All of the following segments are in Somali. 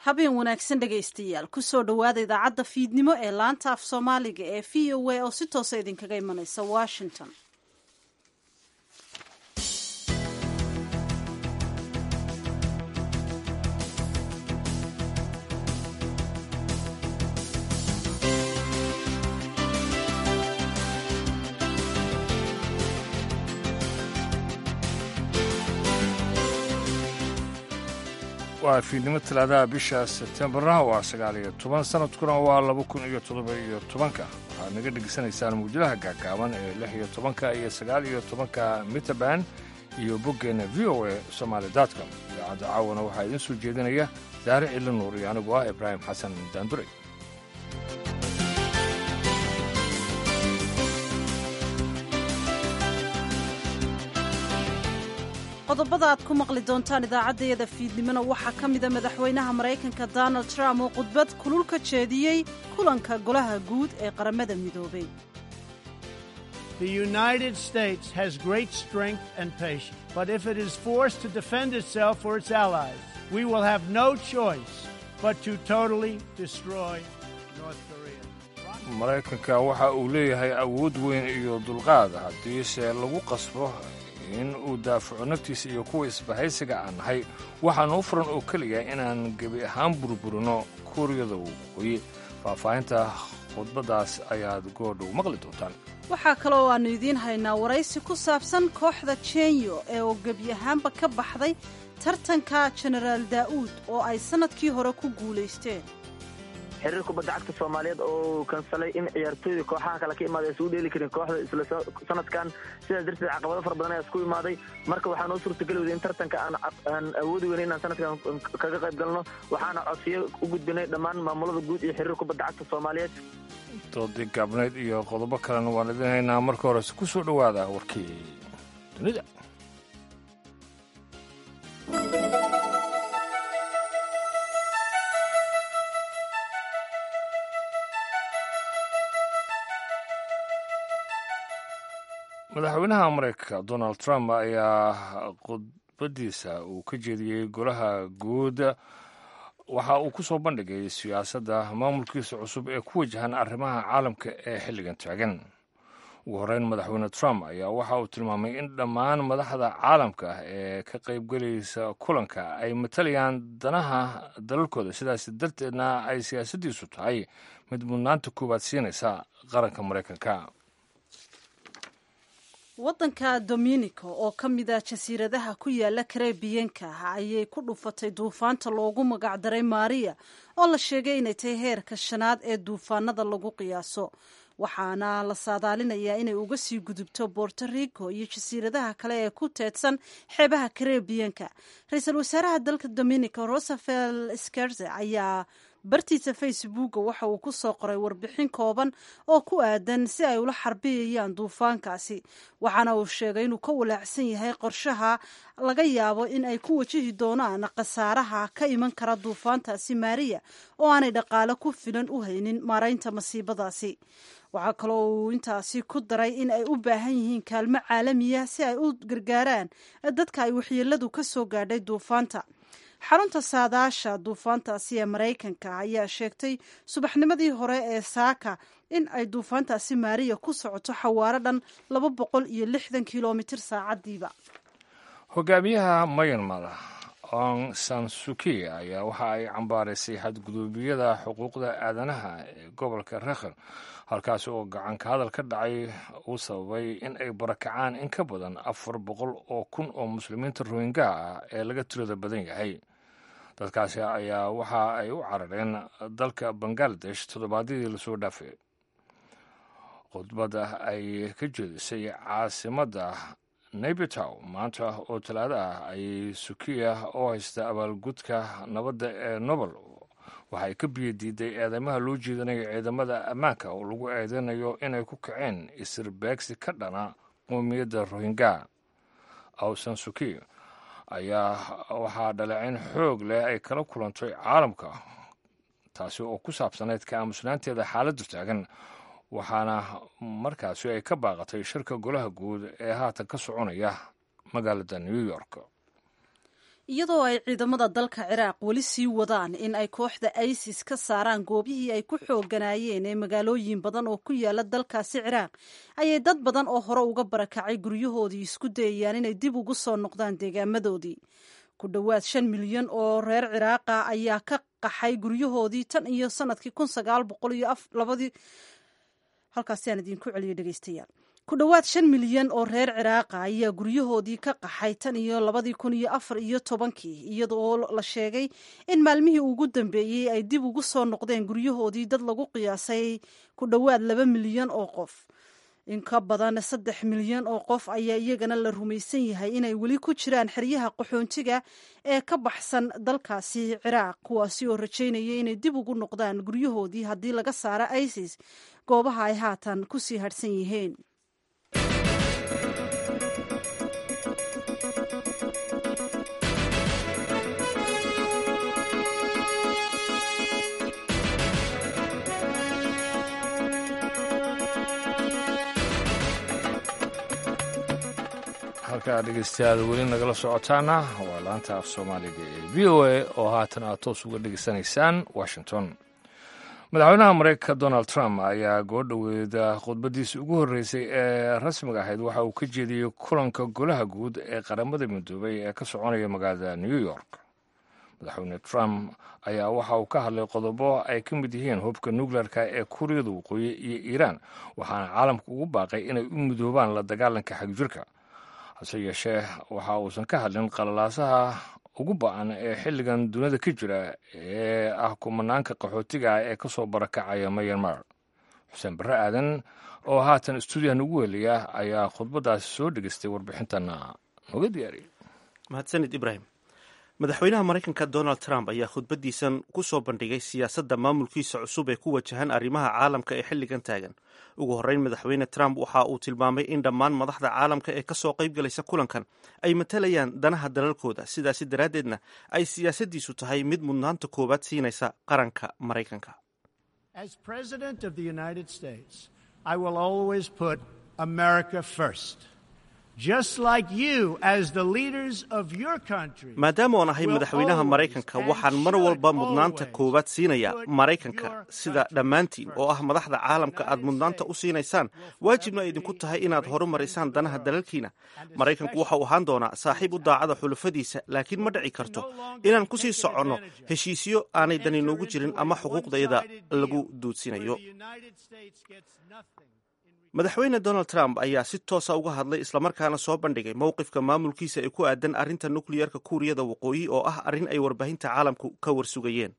habeen wanaagsan dhegaystayaal kusoo dhowaada idaacadda fiidnimo ee laanta af soomaaliga ee v o a oo si toosa idinkaga imanaysa washington waa fiidnimo talaadaha bisha sebtembarna waa sagaal iyo toban sanadkuna waa laba kun iyo toddoba iyo tobanka waxaad naga dhegeysanaysaan mawjadaha gaagaaban ee lix iyo tobanka iyo sagaal iyo tobanka mitaban iyo boggeenna v o a somaali dotcom idaacadda caawana waxaa idiin soo jeedinaya daare cili nuur iyo anigu ah ibraahim xasan daandure qodobada aad ku maqli doontaan idaacaddayada fiidnimona waxaa ka mida madaxweynaha maraykanka donald trump oo khudbad kulul ka jeediyey kulanka golaha guud ee qaramada midoobay The United States has great strength and patience, but if it is forced to defend itself or its allies, we will have no choice but to totally destroy North Korea. maraykanka waxa uu leeyahay awood weyn iyo dulqaad haddiise lagu qasbo in uu daafaco naftiisa iyo kuwa isbahaysiga aan nahay waxaanu u furan oo keliya inaan gebi ahaan burburino kuuriyada waqooyi faahfaahinta khudbaddaas ayaad goordhow maqli doontaan waxaa kaloo aannu idiin haynaa waraysi ku saabsan kooxda jenyo ee oo gebi ahaanba ka baxday tartanka jenaraal daa'uud oo ay sannadkii hore ku guulaysteen xiriir kubadda cagta soomaaliyeed oo kansalay in ciyaartooyda kooxaha kale ka imaada isugu dheeli karin kooxda isla sanadkan sidaas darteed caqabado fara badan ayaa isku imaaday marka waxaa noo suurtageli weyday in tartanka aan awoodi weyna inaan sanadkan kaga qayb galno waxaana codsiyo u gudbinay dhammaan maamulada guud iyo xiriir kubadda cagta soomaaliyeed doodii gaabnayd iyo qodobo kalena waan idin haynaa marka horese ku soo dhowaada warkii dunida madaxweynaha maraykanka donald trump ayaa khudbadiisa uu ka jeediyey golaha guud waxa uu ku soo bandhigay siyaasadda maamulkiisa cusub ee ku wajahan arrimaha caalamka ee xilligan taagan ugu horreyn madaxweyne trump ayaa waxa uu tilmaamay in dhammaan madaxda caalamka ee ka qaybgelaysa kulanka ay matalayaan danaha dalalkooda sidaas darteedna ay siyaasaddiisu tahay mid mudnaanta koowaad siinaysa qaranka maraykanka waddanka dominico oo ka mid ah jasiiradaha ku yaala karebiyanka ayay ku dhufatay duufaanta loogu magacdaray maariya oo la sheegay inay tahay heerka shanaad ee duufaanada lagu qiyaaso waxaana la saadaalinayaa inay uga sii gudubto borto rico iyo jasiiradaha kale ee ku teedsan xeebaha karebiyanka ra-iisul wasaaraha dalka dominico rosafel skerze ayaa bartiisa facebooka waxa uu ku soo qoray warbixin kooban oo ku aadan si ay ula xarbiyayaan duufaankaasi waxaana uu sheegay inuu ka walaacsan yahay qorshaha laga yaabo in ay ku wajihi doonaan khasaaraha ka iman kara duufaantaasi maariya oo aanay dhaqaale ku filan u haynin maaraynta masiibadaasi waxaa kaloo uu intaasi ku daray in ay u baahan yihiin kaalmo caalamiya si ay u gargaaraan dadka ay waxyeeladu ka soo gaadhay duufaanta xarunta saadaasha duufaantaasi ee maraykanka ayaa sheegtay subaxnimadii hore ee saaka in ay duufaantaasi maariya ku socoto xawaaro dhan laba boqol iyo lixdan kilomitir saacadiiba hogaamiyaha mayanmar ong sansuki ayaa waxa ay cambaaraysay xadguduubiyada xuquuqda aadanaha ee gobolka rakhan halkaasi oo gacanka hadal ka dhacay uu sababay in ay barakacaan in ka badan afar boqol oo kun oo muslimiinta rohingaha ah ee laga tirada badan yahay dadkaasi ayaa waxa ay u carareen dalka bangaladesh toddobaadyadii lasoo dhaafay khudbadda ay ka jeedisay caasimadda nabitow maanta oo talaado ah ayay sukiya oo haysta abaalgudka nabadda ee nobel waxay ka biyo diiday eedeymaha loo jeedinayo ciidamada ammaanka oo lagu eedeynayo inay ku kaceen isirbeegsi ka dhana qoomiyadda rohingya awsan suki ayaa waxaa dhaleecin xoog leh ay kala kulantay caalamka taasi oo ku saabsanayd ka aamusnaanteeda xaaladdu taagan waxaana markaasi ay ka baaqatay shirka golaha guud ee haatan ka soconaya magaalada new york iyadoo ay ciidamada dalka ciraaq weli sii wadaan in ay kooxda isis ka saaraan goobihii ay ku xooganaayeen ee magaalooyin badan oo ku yaala dalkaasi ciraaq ayay dad badan oo hore uga barakacay guryahoodii isku dayayaan inay dib ugu soo noqdaan deegaamadoodii ku dhowaad shan milyan oo reer ciraaqa ayaa ka qaxay guryahoodii tan iyo sanadkii kun sagaal boqol iyo labadii halkaasi aan idinku celiyo dhegeystayaal ku dhowaad shan milyan oo reer ciraaqa ayaa guryahoodii ka qaxay tan iyo labadii kun iyo afar iyo tobankii iyadoo la sheegay in maalmihii ugu dambeeyey ay dib ugu soo noqdeen guryahoodii dad lagu qiyaasay ku dhowaad laba milyan oo qof in ka badan saddex milyan oo qof ayaa iyagana la rumaysan yahay inay weli ku jiraan xeryaha qaxoontiga ee ka baxsan dalkaasi ciraaq kuwaasi oo rajaynaya inay dib ugu noqdaan guryahoodii haddii laga saaro isis goobaha ay haatan kusii hadhsan yihiin halkaa dhegeystayaal weli nagala socotaana waa laanta af soomaaliga ee v o a oo haatan aad toos uga dhegeysanaysaan washington madaxweynaha mareykanka donald trump ayaa goodhoweeda khudbadiisa ugu horreysay ee rasmiga ahayd waxa uu ka jeediyey kulanka golaha guud ee qaramada midoobay ee ka soconaya magaalada new york madaxweyne trump ayaa waxa uu ka hadlay qodobo ay ka mid yihiin hubka nukleerka ee kuuriyada waqooyi iyo iiraan waxaana caalamka ugu baaqay inay u midoobaan la dagaalanka xagjirka hase yeeshee waxa uusan ka hadlin qalalaasaha ugu ba-an ee xilligan dunida ka jira ee ah kumanaanka qaxootiga ah ee kasoo barakacaya mayanmar xuseen barre aadan oo haatan stuudiyaha nagu weliya ayaa khudbadaasi soo dhegeystay warbixintana nooga diyaariyay mahadsanid ibrahim madaxweynaha maraykanka donald trump ayaa khudbadiisan ku soo bandhigay siyaasadda maamulkiisa cusub ee ku wajahan arrimaha caalamka ee xilligan taagan ugu horreyn madaxweyne trump waxa uu tilmaamay in dhammaan madaxda caalamka ee kasoo qayb galaysa kulankan ay matalayaan danaha dalalkooda sidaasi daraaddeedna ay siyaasaddiisu tahay mid mudnaanta koowaad siinaysa qaranka maraykanka maadaama oon ahay madaxweynaha maraykanka waxaan mar walba mudnaanta koowaad siinayaa maraykanka sida dhammaantiin oo ah madaxda caalamka aad mudnaanta u siinaysaan waajibna ay idinku tahay inaad horumarisaan danaha dalalkiina maraykanku waxa uu ahaan doonaa saaxiib u daacada xulafadiisa laakiin ma dhici karto inaan kusii soconno heshiisyo aanay dani noogu jirin ama xuquuqdayada lagu duudsinayo madaxweyne donald trump ayaa si toosa uga hadlay islamarkaana soo bandhigay mowqifka maamulkiisa ee ku aadan arrinta nukliyerka kuuriyada waqooyi oo ah arrin ay warbaahinta caalamku ka warsugayeen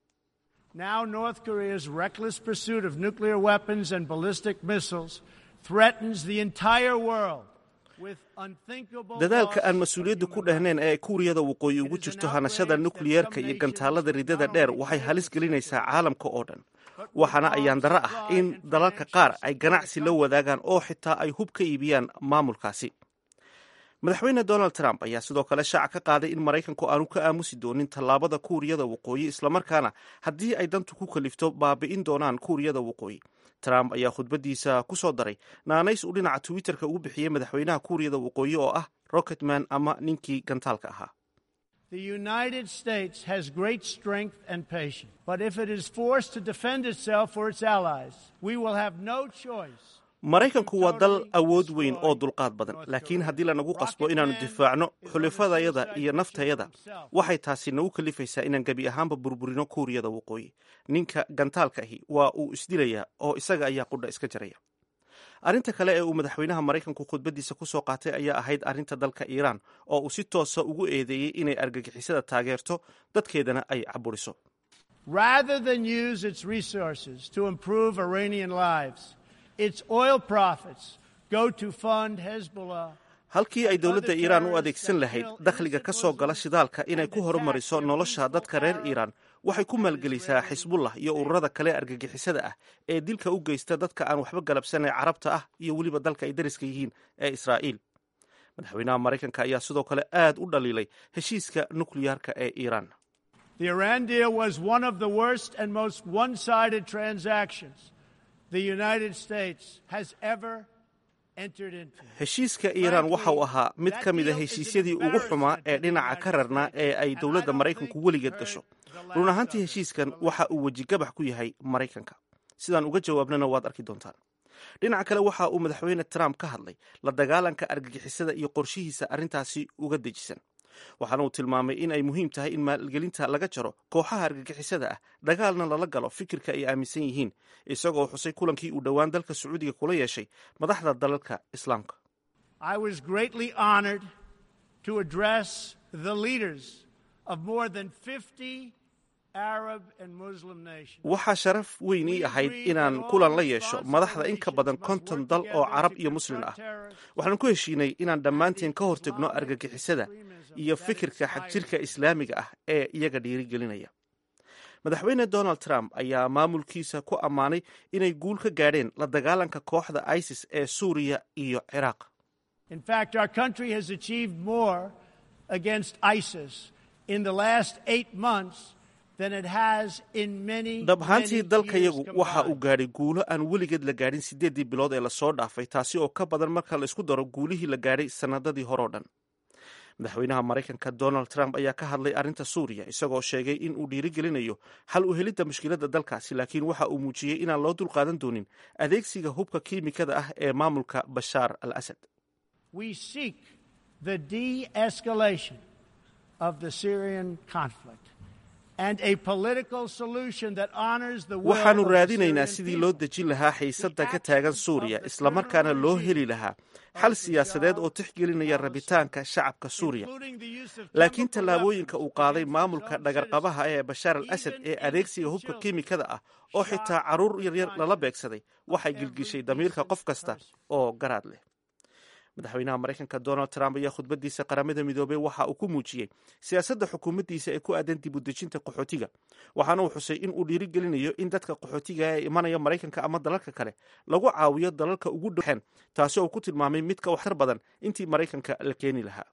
dadaalka aan mas-uuliyadda ku dhehnayn ee kuuriyada waqooyi ugu jirto hanashada nukliyerka iyo gantaalada ridada dheer waxay halis gelinaysaa caalamka oo dhan waxaana ayaan darro ah in dalalka qaar ay ganacsi la wadaagaan oo xitaa ay hub ka iibiyaan maamulkaasi madaxweyne donald trump ayaa sidoo kale shaaca ka qaaday in maraykanku aanu ka aamusi doonin tallaabada kuuriyada waqooyi islamarkaana haddii ay dantu ku kalifto baabi'in doonaan kuuriyada waqooyi trump ayaa khudbadiisa ku soo daray naanays uu dhinaca twitterka ugu bixiyey madaxweynaha kuuriyada waqooyi oo ah rocketman ama ninkii gantaalka ahaa The United States has great strength and patience, but if it is forced to defend itself or its allies, we will have no choice. maraykanku waa dal awood weyn oo dulqaad badan laakiin haddii lanagu qasbo inaannu difaacno xulifadayada iyo naftayada waxay taasi nagu kalifaysaa inaan gebi ahaanba burburino kuuriyada waqooyi ninka gantaalka ahi waa uu isdilayaa oo isaga ayaa qudha iska jaraya arrinta kale ee uu madaxweynaha maraykanku khudbadiisa ku soo qaatay ayaa ahayd arrinta dalka iiraan oo uu si toosa ugu eedeeyey inay argagixisada taageerto dadkeedana ay caburiso Rather than use its resources to improve Iranian lives, its oil profits go to fund Hezbollah. halkii ay dowladda iiraan u adeegsan lahayd dakhliga ka soo gala shidaalka inay ku horumariso nolosha dadka reer iiraan waxay ku maalgelisaa xisbullah iyo ururada kale argagixisada ah ee dilka u geysta dadka aan waxba galabsanay carabta ah iyo weliba dalka ay dariska yihiin ee israa'iil madaxweynaha maraykanka ayaa sidoo kale aad u dhaliilay heshiiska nukliyaarka ee iiraan The Iran deal was one of the worst and most one sided transactions the United States has ever heshiiska iiraan waxa uu ahaa mid ka mid a heshiisyadii ugu xumaa ee dhinaca ka rarnaa ee ay dowladda maraykanku weligeed gasho run ahaantii heshiiskan waxa uu wejigabax ku yahay maraykanka sidaan uga jawaabnana waad arki doontaan dhinaca kale waxa uu madaxweyne trump ka hadlay la dagaalanka argagixisada iyo qorshihiisa arrintaasi uga dejisan waxaana uu tilmaamay in ay muhiim tahay in maalgelinta laga jaro kooxaha argagixisada ah dagaalna lala galo fikirka ay aaminsan yihiin isagoo xusay kulankii uu dhowaan dalka sacuudiga kula yeeshay madaxda dalalka islaamka waxaa sharaf weyn ii ahayd inaan kulan la yeesho madaxda in ka badan konton dal oo carab iyo muslim ah waxaan ku heshiinay inaan dhammaanteen ka hortegno argagixisada iyo fikirka xagjirka islaamiga ah ee iyaga dhiirigelinaya madaxweyne donald trump ayaa maamulkiisa ku ammaanay inay guul ka gaadheen la dagaalanka kooxda isis ee suuriya iyo ciraaq dhab ahaantii dalkayagu waxa uu gaadhay guulo aan weligeed la gaadhin siddeeddii bilood ee lasoo dhaafay taasi oo ka badan marka la isku daro guulihii la gaadhay sannadadii horeo dhan madaxweynaha maraykanka donald trump ayaa ka hadlay arrinta suuriya isagoo sheegay in uu dhiirigelinayo xal u helidda mushkiladda dalkaasi laakiin waxa uu muujiyey inaan loo dulqaadan doonin adeegsiga hubka kiimikada ah ee maamulka bashaar al asad waxaannu raadinaynaa sidii loo dejin lahaa xiisadda ka taagan suuriya islamarkaana loo heli lahaa xal siyaasadeed oo tixgelinaya rabitaanka shacabka suuriya laakiin tallaabooyinka uu qaaday maamulka dhagarqabaha ee bashaar al asad ee adeegsiga hubka kiimikada ah oo xitaa carruur yaryar lala beegsaday waxay gilgishay damiirka qof kasta oo garaad leh madaxweynaha maraykanka donald trump ayaa khudbadiisa qaramada midoobey waxa uu ku muujiyey siyaasadda xukuumaddiisa ee ku aadan dib u dejinta qaxootiga waxaana uu xusay in uu dhiirigelinayo in dadka qaxootiga ee imanaya maraykanka ama dalalka kale lagu caawiyo dalalka ugu dhowxeen taasi oo ku tilmaamay mid ka waxtar badan intii maraykanka la keeni lahaa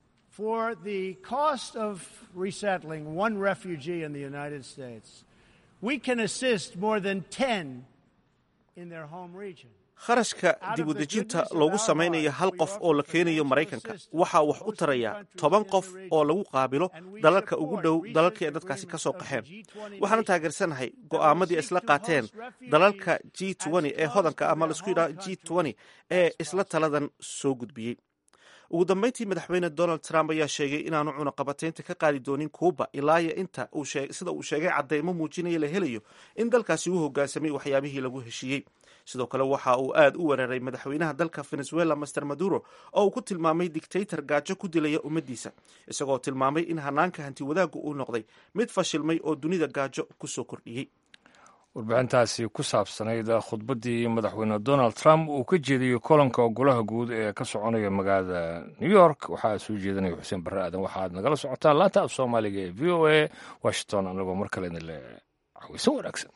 kharashka dib u dejinta loogu samaynayo hal qof oo la keenayo maraykanka waxaa wax u taraya toban qof oo lagu qaabilo dalalka ugu dhow dalalkii ay dadkaasi ka soo qaxeen waxaana taageersanahay go'aamadii ay isla qaateen dalalka g ee hodanka ama laisku yidhaha g ee isla taladan soo gudbiyey ugu dambeyntii madaxweyne donald trump ayaa sheegay inaanu cunaqabataynta ka qaadi doonin kuuba ilaaya inta sida uu sheegay cadeymo muujinaya la helayo in dalkaasi uu hogaansamay waxyaabihii lagu heshiiyey sidoo kale waxa uu aad u weeraray madaxweynaha dalka venezuela master maduro oo uu ku tilmaamay dictaytor gaajo ku dilaya ummaddiisa isagoo tilmaamay in hanaanka hanti wadaaggu uu noqday mid fashilmay oo dunida gaajo kusoo kordhiyey warbixintaasi ku saabsanayd khudbaddii madaxweyne donald trump uu ka jeediyey kolanka golaha guud ee ka soconaya magaalada new york waxaa soo jeedinaya xuseen barre aadan waxaad nagala socotaan laanta af soomaaliga ee v o a washington anagoo mar kale idin le caweysan wanaagsan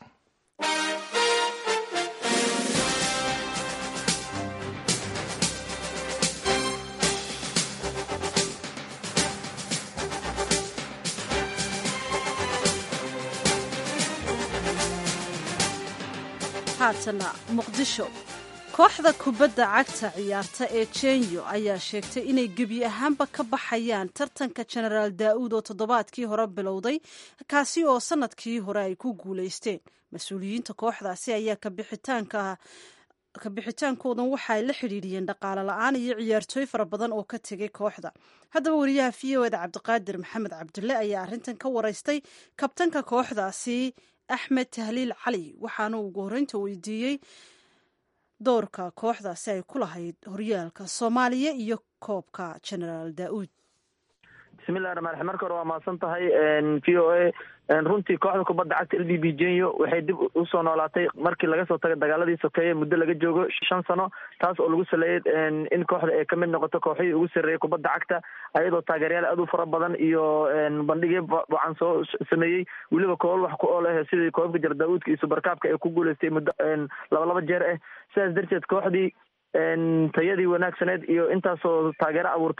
haatana muqdisho kooxda kubadda cagta ciyaarta ee jenyo ayaa sheegtay inay gebi ahaanba ka baxayaan tartanka jenaraal daa'uud oo toddobaadkii hore bilowday kaasi oo sannadkii hore ay ku guulaysteen mas-uuliyiinta kooxdaasi ayaa kabixitaanka kabixitaankoodan waxa ay la xidhiidhiyeen dhaqaale la-aan iyo ciyaartooy fara badan oo ka tegay kooxda haddaba wariyaha v o eda cabdiqaadir maxamed cabdulle ayaa arrintan ka waraystay kabtanka kooxdaasi axmed tahliil cali waxaana ugu horreynta weydiiyey doorka kooxdaasi ay ku lahayd horyaalka soomaaliya iyo koobka genaraal daa'uud bismillahi raxmaan raxiim marka hore waa mahadsan tahay v o a runtii kooxda kubadda cagta l b b jenyo waxay dib usoo noolaatay markii laga soo tagay dagaaladii sokeeye muddo laga joogo shan sano taas oo lagu saleeyay in kooxda ay kamid noqoto kooxihii ugu sarreeyay kubadda cagta ayadoo taageeryaal aad u fara badan iyo bandhigyo wacan soo sameeyey weliba koobal wax ku ool ah sidii koobabka jar daauudka iyo subarkaabka ay ku guuleystay muddo laba laba jeer ah sidaas darteed kooxdii tayadii wanaagsaneed iyo intaasoo taageero abuurtay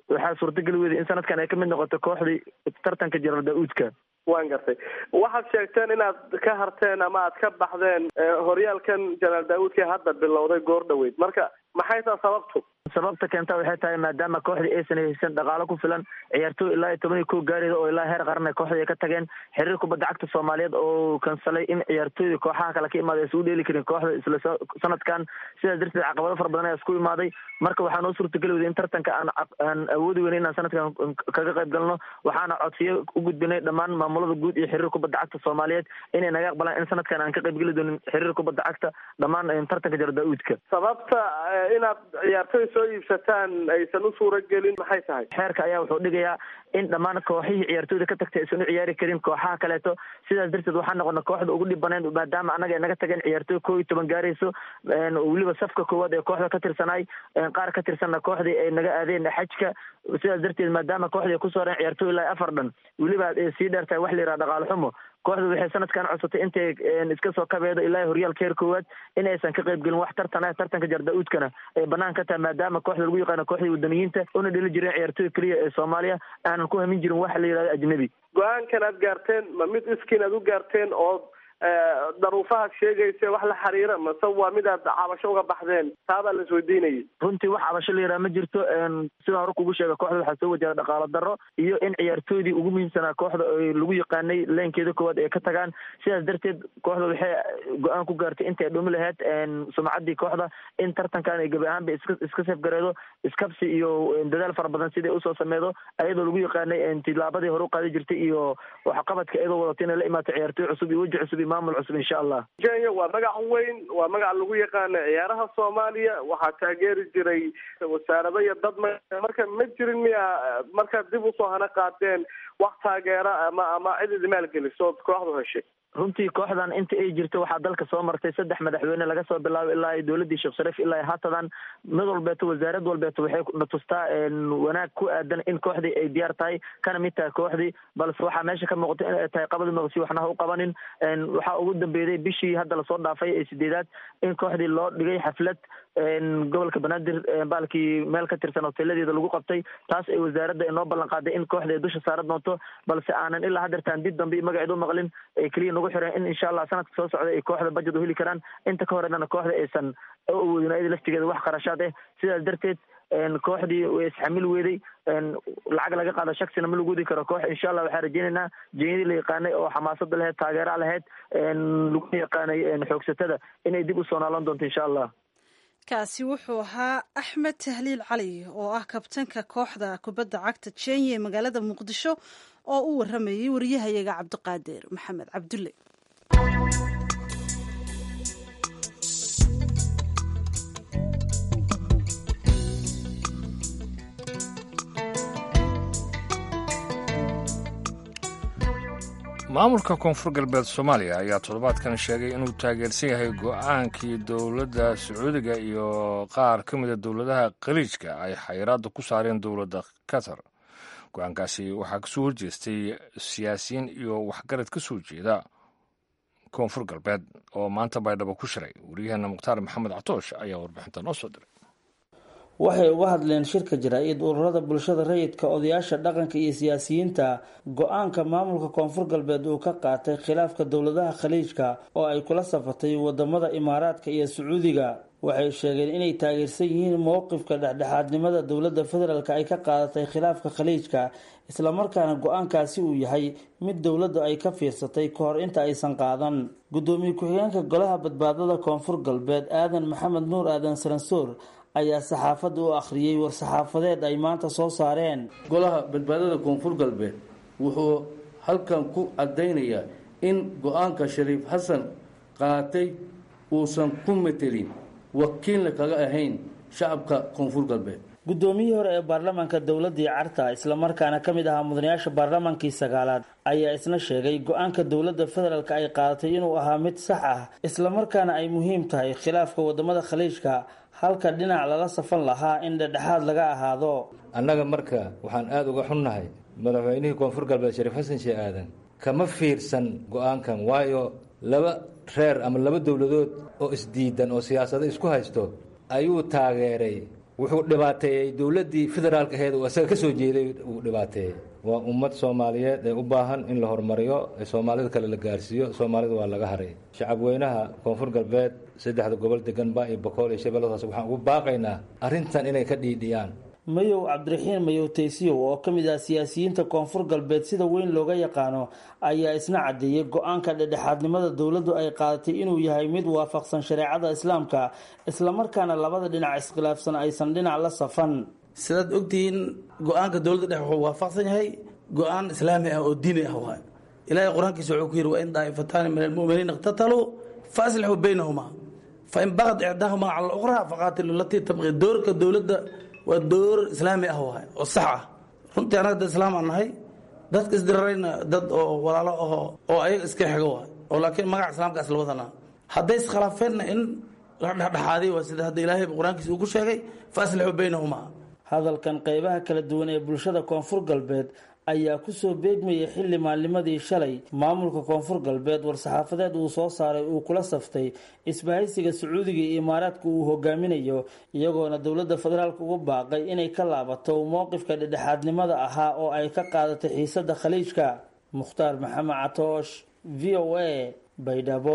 waxaa suurtageli weyday in sanadkan ay ka mid noqoto kooxdii tartanka jiral daa-uudka waan gartay waxaad sheegteen inaad ka harteen ama aad ka baxdeen horyaalkan janaal daa-uudka hadda bilowday goor dhaweyd marka maxay taa sababtu sababta keenta waxay tahay maadaama kooxdii aysan haysan dhaqaalo ku filan ciyaartooy ilaa iyo toban iyo kow gaarida oo ilaa heer qaran ay kooxdii ka tageen xiriir kubadda cagta soomaaliyeed oo kansalay in ciyaartooyda kooxaha kale ka imaada aysan u dheeli karin kooxda isla sanadkan sidaas darteed caqabado fara badan ayaa isku imaaday marka waxaa noo suurtageli weyday in tartanka aan aan awoodi weyna inaan sanadkan kaga qayb galno waxaana codsiyo u gudbinay dhammaan maamulada guud iyo xiriir kubadda cagta soomaaliyeed inay naga aqbalaan in sanadkan aan ka qayb geli doonin xiriir kubadda cagta dhammaan tartanka jaro daa-uudka sababta inaad ciyaartooy soo iibsataan aysan u suura gelin maxay tahay xeerka ayaa wuxuu dhigayaa in dhammaan kooxihii ciyaartooyda ka tagtay aysan u ciyaari karin kooxaha kaleeto sidaas darteed waxaa noqona kooxda ugu dhibaneyn maadaama annaga ay naga tageen ciyaartooy kow iyo toban gaarayso weliba safka koowaad ee kooxda ka tirsanaay qaar ka tirsanna kooxdii ay naga aadeen xajka sidaas darteed maadaama kooxdii ay kusoo hareen ciyaartooy ilaa afar dhan weliba ay sii dheer tahay wax la yidhaha dhaqaalo xumo kooxdu waxay sanadkan codsatay intay iska soo kabeedo ilaa horyaalka heer koowaad in aysan ka qayb gelin wax tartan ah tartanka jarda-uudkana ay banaan ka tahay maadaama kooxda lagu yaqaano kooxdii wadaniyiinta una dheli jireen ciyaartooy keliya ee soomaaliya aanan ku hamin jirin waxa la yidhahdo ajnabi go-aankan aad gaarteen ma mid iskiin aad u gaarteen oo daruufaha sheegaysa wax la xiriira mase waa mid aad cabasho uga baxdeen taabaa la isweydiinayay runtii wax cabasho la yidhaha ma jirto sidaan hore kugu sheega kooxda waxaa soo wajahda dhaqaalo darro iyo in ciyaartooydii ugu muhiimsanaa kooxda lagu yaqaanay leenkeeda koowaad ay ka tagaan sidaas darteed kooxda waxay go-aan ku gaartay intay dhumi lahayd sumcaddii kooxda in tartankan ay gebi ahaanba iska iska safgareedo iskabsi iyo dadaal fara badan sidai usoo sameedo ayadoo lagu yaqaanay tilaabadii hore u qaadi jirtay iyo waxqabadka iyadoo wadato inay la imaato ciyaartooy cusub iyo weji cusub iyo maamul cusub insha allah kenya waa magac weyn waa magac lagu yaqaana ciyaaraha soomaaliya waxaa taageeri jiray wasaarado iyo dad marka ma jirin miya markaad dib usoo hana qaadeen wax taageera ama ama cid idi maalgeliso ood kooxdu heshay runtii kooxdan inta ay jirto waxaa dalka soo martay saddex madaxweyne laga soo bilaabo ilaa dowladdii sheekh shariif ilaa haatadan mid walbeeto wasaarad walbeeto waxay na tustaa wanaag ku aadan in kooxdii ay diyaar tahay kana mid tahay kooxdii balse waxaa meesha ka muuqata in ay tahay qabadi maqsi waxna ha u qabanin waxaa ugu dambeeyday bishii hadda lasoo dhaafay ee sideedaad in kooxdii loo dhigay xaflad gobolka banaadir baalkii meel ka tirsan hoteeladeeda lagu qabtay taas ay wasaaradda inoo ballan qaaday in kooxda ay dusha saaran doonto balse aanan ilaa hadeertaan dib dambe magaceed u maqlin ee keliya nagu xireen in insha allah sanadka soo socda ay kooxda budget u heli karaan inta ka horeedana kooxda aysan u awoodin ayada laftigeeda wax qarashaad ah sidaas darteed kooxdii way isxamil weeday lacag laga qaado shaksina ma lagu wadi karo koox insha allah waxaan rajeynaynaa jenyadii la yaqaanay oo xamaasada laheyd taageera laheyd lagu yaqaanay xoogsatada inay dib usoo naalan doonto insha allah kaasi wuxuu ahaa axmed tahliil cali oo ah kabtanka kooxda kubadda cagta jenya ee magaalada muqdisho oo u waramayay wariyahayaga cabdiqaadir maxamed cabdulle maamulka koonfur galbeed soomaaliya ayaa toddobaadkan sheegay inuu taageersan yahay go-aankii dowladda sacuudiga iyo qaar ka mida dowladaha khaliijka ay xayiraadda ku saareen dowladda qatar go-aankaasi waxaa kasoo horjeestay siyaasiyiin iyo waxgarad ka soo jeeda koonfur galbeed oo maanta baydhabo ku shiray wariyaheena mukhtaar maxamed catoosh ayaa warbixinta noo soo diray waxay uga hadleen shirka jaraa'id ururada bulshada rayidka odayaasha dhaqanka iyo siyaasiyiinta go-aanka maamulka koonfur galbeed uu ka qaatay khilaafka dowladaha khaliijka oo ay kula safatay wadamada imaaraadka iyo sacuudiga waxay sheegeen inay taageersan yihiin mowqifka dhexdhexaadnimada dowladda federaalk ay ka qaadatay khilaafka khaliijka islamarkaana go-aankaasi uu yahay mid dowladdu ay ka fiirsatay ka hor inta aysan qaadan gudoomiye ku-xigeenka golaha badbaadada koonfur galbeed aadan maxamed nuur aadan saransoor ayaa saxaafadda u akhriyey war-saxaafadeed ay maanta soo saareen golaha badbaadada koonfur galbeed wuxuu halkan ku caddaynayaa in go-aanka shariif xasan qaatay uusan ku metelin wakiilna kaga ahayn shacabka koonfur galbeed guddoomiyihii hore ee baarlamaanka dowladii carta islamarkaana ka mid ahaa mudanayaasha baarlamaankii sagaalaad ayaa isna sheegay go-aanka dowladda federaalk ay qaadatay inuu ahaa mid sax ah islamarkaana ay muhiim tahay khilaafka wadamada khaliijka halka dhinac lala safan lahaa in dhedhexaad laga ahaado annaga marka waxaan aada uga xunnahay madaxweynihii koonfur galbeed shariif xasan shee aadan kama fiirsan go-aankan waayo laba reer ama laba dowladood oo isdiidan oo siyaasado isku haysto ayuu taageeray wuxuu dhibaateeyey dowladdii federaalka aheed uu isaga ka soo jeeday uu dhibaateeyey waa ummad soomaaliyeed ee u baahan in la horumariyo ee soomaalida kale la gaarsiiyo soomaalida waa laga haray shacabweynaha koonfur galbeed saddexda gobol deganba iyo bokool iyo shabeelladaas waxaan ugu baaqaynaa arrintan inay ka dhiidhiyaan mayow cabdiraxiin mayow taysiyow oo ka mid ah siyaasiyiinta koonfur galbeed sida weyn looga yaqaano ayaa isna caddeeyey go-aanka dhedhexaadnimada dowladdu ay qaadatay inuu yahay mid waafaqsan shareecada islaamka islamarkaana labada dhinac iskhilaafsan aysan dhinac la safan sidaad ogtihiin go-aanka dowladda dhex wuxuu waafaqsan yahay go-aan islaami ah oo diini ah waay ilaahay qur-aankiisa wuxuu ku yidhi wain daa'ifataani min almu'miniina iqtataluu fa aslixuu baynahuma fain baqad icdaahuma cala luqraa faqaatilu latii tabqi doorka dowladda waa door islaami ah waay oo sax ah runtii annaga dad islaam aan nahay dadka isdirarayna dad oo walaalo aho oo ayaga iska xigo waay oo laakiin magaca islaamkaas la wadanaa hadday iskhilaafeenna in la dhexdhexaaday waa sida hadda ilaahay qur-aankiisa uu ku sheegay fa aslixuu baynahuma hadalkan qeybaha kala duwan ee bulshada koonfur galbeed ayaa kusoo beegmayay xilli maalnimadii shalay maamulka koonfur galbeed war-saxaafadeed uu soo saaray uu kula saftay isbahaysiga sacuudiga iyo imaaraadka uu hogaaminayo iyagoona dowladda federaalk ugu baaqay inay ka laabato mowqifka dhedhexaadnimada ahaa oo ay ka qaadatay xiisada khaliijka mukhtaar maxamed catoosh v o a baydhabo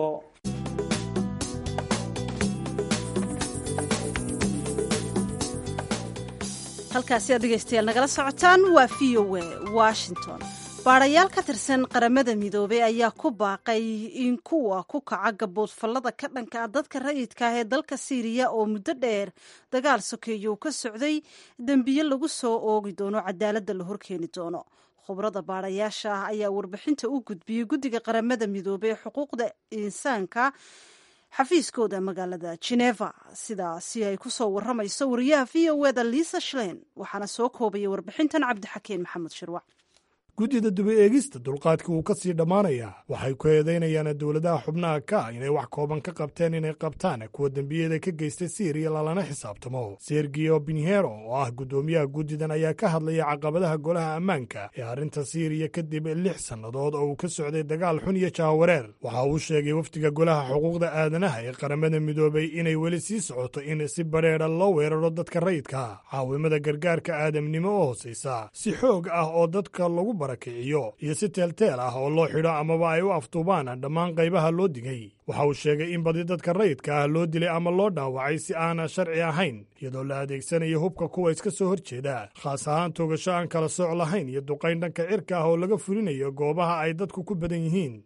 halkaasi aad dhegaystayaal nagala socotaan waa v o a washington baadhayaal ka tirsan qaramada midoobey ayaa ku baaqay in kuwa ku kaca gaboodfallada ka dhanka ah dadka rayidka ah ee dalka siiriya oo muddo dheer dagaal sokeeyo uu ka socday dembiye lagu soo oogi doono cadaaladda la horkeeni doono khubrada baadhayaasha ah ayaa warbixinta u gudbiyey guddiga qaramada midoobey ee xuquuqda insaanka xafiiskooda magaalada geneva sidaasi ay ku soo waramayso wariyaha v o eda liisa shlein waxaana soo koobaya warbixintan cabdixakeen maxamed shirwac guddida duba eegista dulqaadka wuu ka sii dhammaanayaa waxay ku eedaynayaan dowladaha xubnaha ka ah inay wax kooban ka qabteen inay qabtaan kuwa dembiyada ka geystay siiriya lalana xisaabtamo sergio binhero oo ah guddoomiyaha guddidan ayaa ka hadlaya caqabadaha golaha ammaanka ee arrinta siiriya kadib lix sannadood oo uu ka socday dagaal xun iyo jaawareer waxa uu sheegay wafdiga golaha xuquuqda aadanaha ee qaramada midoobay inay weli sii socoto in si badheedha loo weeraro dadka rayidka caawimada gargaarka aadamnimo oo hoosaysa si xoog ah oo dadka lagu barakiciyo iyo si teelteel ah oo loo xidho amaba ay u aftuubaan dhammaan qaybaha loo digay waxa uu sheegay in badi dadka rayidka ah loo dilay ama loo dhaawacay si aana sharci ahayn iyadoo la adeegsanayo hubka kuwa iska soo horjeeda khaas ahaan toogasho aan kala sooc lahayn iyo duqayn dhanka cirka ah oo laga fulinayo goobaha ay dadku ku badan yihiin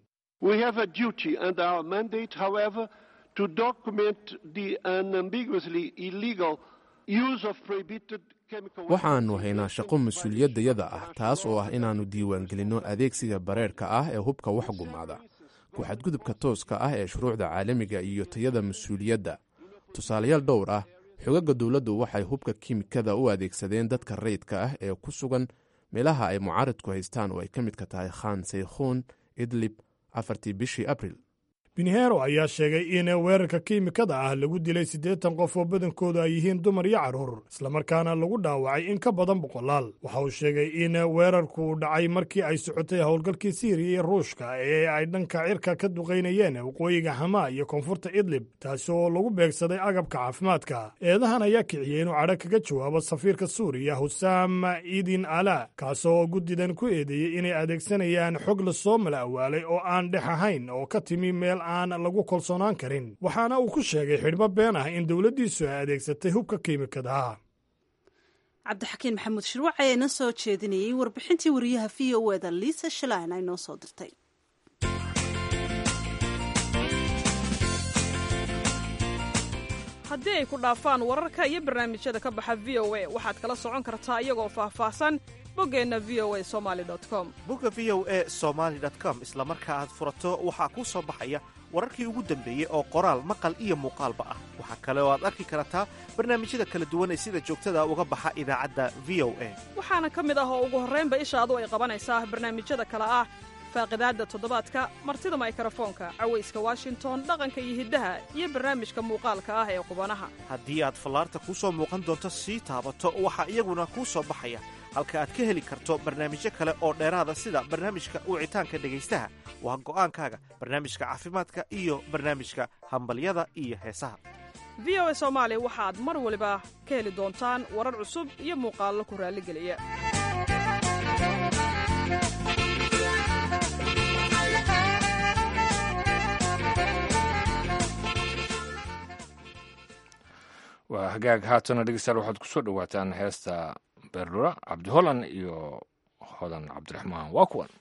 waxaannu haynaa shaqo mas-uuliyaddayada ah taas oo ah inaannu diiwaangelinno adeegsiga bareerka ah ee hubka wax gumaada ku xadgudubka tooska ah ee shuruucda caalamiga iyo tayada mas-uuliyadda tusaalayaal dhowr ah xogagga dowladdu waxay hubka kiimikada u adeegsadeen dadka rayidka ah ee ku sugan meelaha ay mucaaridku haystaan oo ay ka midka tahay khan saykhuun idlib afartii bishii abril binhero ayaa sheegay in weerarka kiimikada ah lagu dilay siddeetan qof oo badankoodu ay yihiin dumar iyo carruur islamarkaana lagu dhaawacay in ka badan boqolaal waxa uu sheegay in weerarku uu dhacay markii ay socotay howlgalkii siiriya iyo ruushka ee ay dhanka cirka ka duqaynayeen waqooyiga xamaa iyo koonfurta idlib taasi oo lagu beegsaday agabka caafimaadka eedahan ayaa kiciyey inuu cadho kaga jawaabo safiirka suuriya husaam idin ala kaasoo guddidan ku eedeeyey inay adeegsanayaan xog lasoo mala awaalay oo aan dhex ahayn oo ka timi meel aan lagu kalsoonaan karin waxaana uu ku sheegay xidhmo been ah in dowladdiisu ay adeegsatay hubka kiimikadaha cabdixakiin maxamuud shirwac ayaa inoo soo jeedinayay warbixintii wariyaha v o eda liisa shalaan ay noo soo dirtay haddii ay ku dhaafaan wararka iyo barnaamijyada ka baxa v o a waxaad kala socon kartaa iyagoo faahfaahsan boggeenna v o a somali com bogga v o e somaali com isla marka aad furato waxaa kuu soo baxaya wararkii ugu dambeeyey oo qoraal maqal iyo muuqaalba ah waxaa kale oo aad arki kartaa barnaamijyada kala duwan ee sida joogtada uga baxa idaacadda v o a waxaana ka mid ah oo ugu horraynba ishaadu ay qabanaysaa barnaamijyada kale ah faaqidaadda toddobaadka martida maykarafoonka cawayska washington dhaqanka iyo hiddaha iyo barnaamijka muuqaalka ah ee qubanaha haddii aad fallaarta kuu soo muuqan doonto sii taabato waxaa iyaguna kuu soo baxaya halka aad ka heli karto barnaamijyo kale oo dheeraada sida barnaamijka wicitaanka dhegaystaha waa go'aankaaga barnaamijka caafimaadka iyo barnaamijka hambalyada iyo heesaha v o a soomaali waxaad mar waliba ka heli doontaan warar cusub iyo muuqaallo ku raalligeliya waa hagaag haatana dhegeystayaal waxaad ku soo dhowaataan heesta beerdhura cabdi holland iyo hodan cabdiraxmaan waa kuwan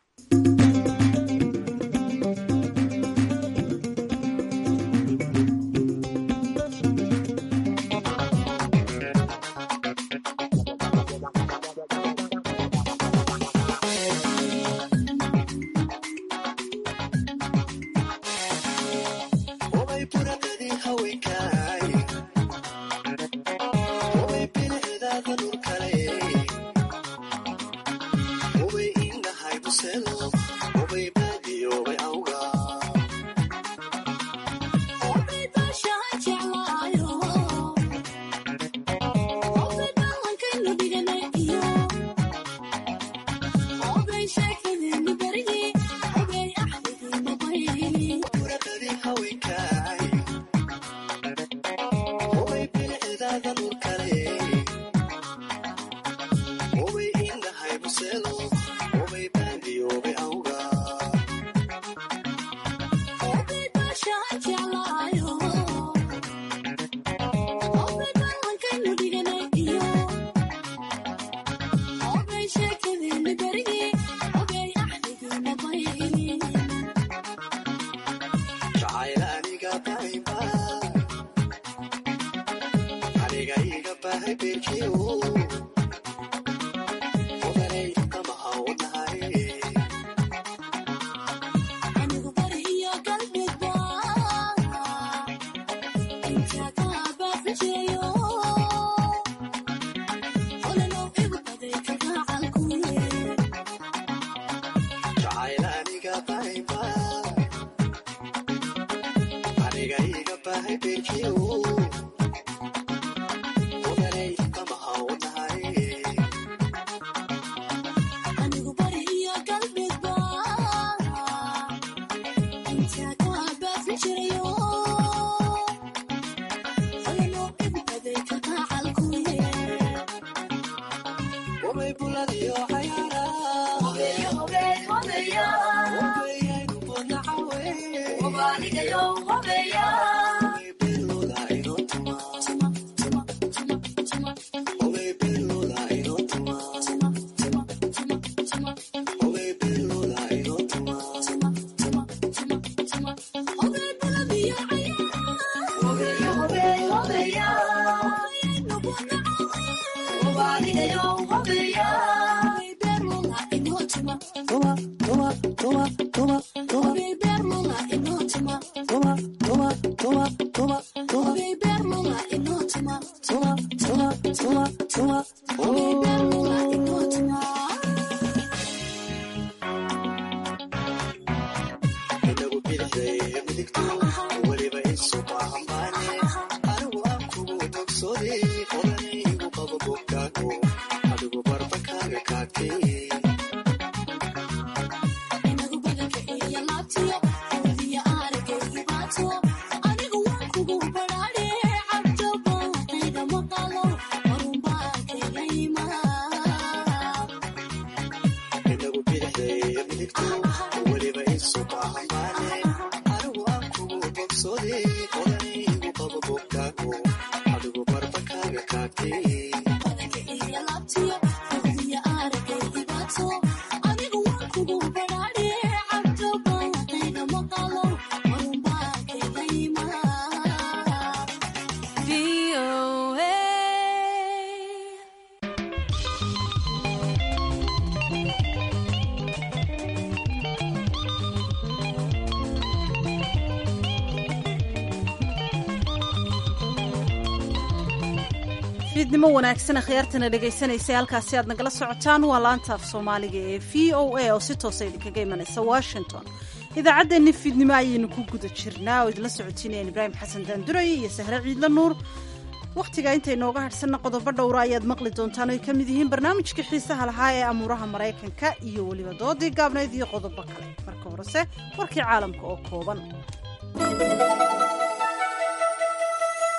fiidnimo wanaagsan akhyaartana dhegaysanaysa halkaasi aad nagala socotaan waa laanta af soomaaliga ee v o a oo si toosa idinkaga imanaysa washington idaacaddeenni fiidnimo ayaynu ku guda jirnaa oo idinla socotiinayaan ibraahim xasan daanduray iyo sahre ciidla nuur wakhtiga intay nooga hadhsanna qodobo dhowra ayaad maqli doontaan oy ka mid yihiin barnaamijkii xiisaha lahaa ee amuuraha maraykanka iyo weliba doodii gaabnayd iyo qodobo kale marka horese warkii caalamka oo kooban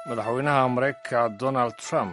madaxweynaha maraykanka donald trump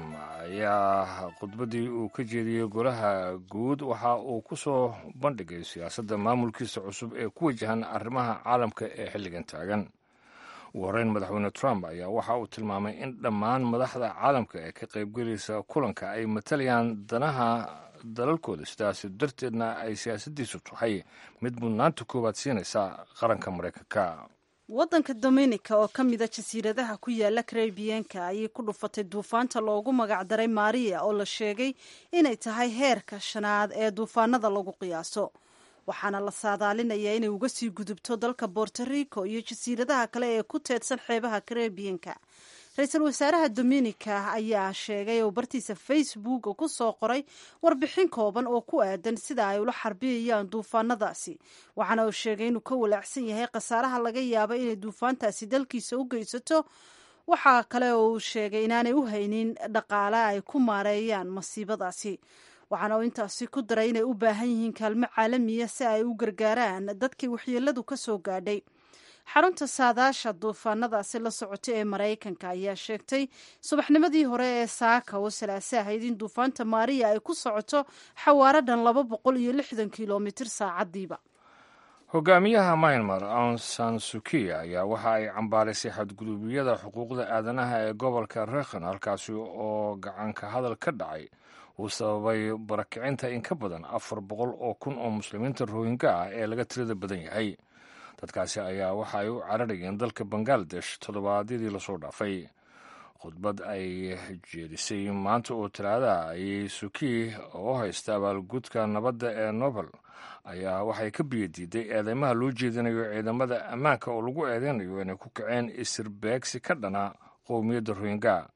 ayaa khudbaddii uu ka jeediyey golaha guud waxa uu ku soo bandhigay siyaasadda maamulkiisa cusub ee ku wajahan arrimaha caalamka ee xilligan taagan ugu horreyn madaxweyne trump ayaa waxa uu tilmaamay in dhammaan madaxda caalamka ee ka qaybgelaysa kulanka ay matalayaan danaha dalalkooda sidaas darteedna ay siyaasaddiisu tahay mid mudnaanta koowaad siinaysa qaranka maraykanka waddanka dominica oo ka mida jasiiradaha ku yaala karebiyanka ayay ku dhufatay duufaanta loogu magacdaray maria oo la sheegay inay tahay heerka shanaad ee duufaanada lagu qiyaaso waxaana la saadaalinayaa inay uga sii gudubto dalka borto rico iyo jasiiradaha kale ee ku teedsan xeebaha karebiyanka ra-iisul wasaaraha dominica ayaa sheegay oo bartiisa facebook ku soo qoray warbixin kooban oo ku aadan sida ay ula xarbiyayaan duufaanadaasi waxaana uu sheegay inuu ka walaacsan yahay khasaaraha laga yaaba inay duufaantaasi dalkiisa u geysato waxaa kale oo uu sheegay inaanay u haynin dhaqaale ay ku maareeyaan masiibadaasi waxaana uu intaasi ku daray inay u baahan yihiin kaalmo caalamiya si ay u gargaaraan dadkii waxyeeladu ka soo gaadhay xarunta saadaasha duufaanadaasi la socota ee maraykanka ayaa sheegtay subaxnimadii hore ee saaka oo salaase ahayd in duufaanta maariya ay ku socoto xawaaro dhan laba boqol iyo lixdan kilomitir saacadiiba hogaamiyaha myanmar aung san suki ayaa waxa ay cambaaraysay xadgudubyada xuquuqda aadanaha ee gobolka rekhan halkaasi oo gacanka hadal ka dhacay uu sababay barakicinta in ka badan afar boqol oo kun oo muslimiinta rohinga ah ee laga tirada badan yahay dadkaasi ayaa waxa ay u cararayeen dalka bangaladesh toddobaadyadii lasoo dhaafay khudbad ay jeedisay maanta oo talaadaha ayay suki oo haysta abaalgudka nabadda ee nobel ayaa waxay ka biyadiiday eedeymaha loo jeedinayo ciidamada ammaanka oo lagu eedeynayo inay ku kaceen isirbeegsi ka dhana qowmiyadda rohinga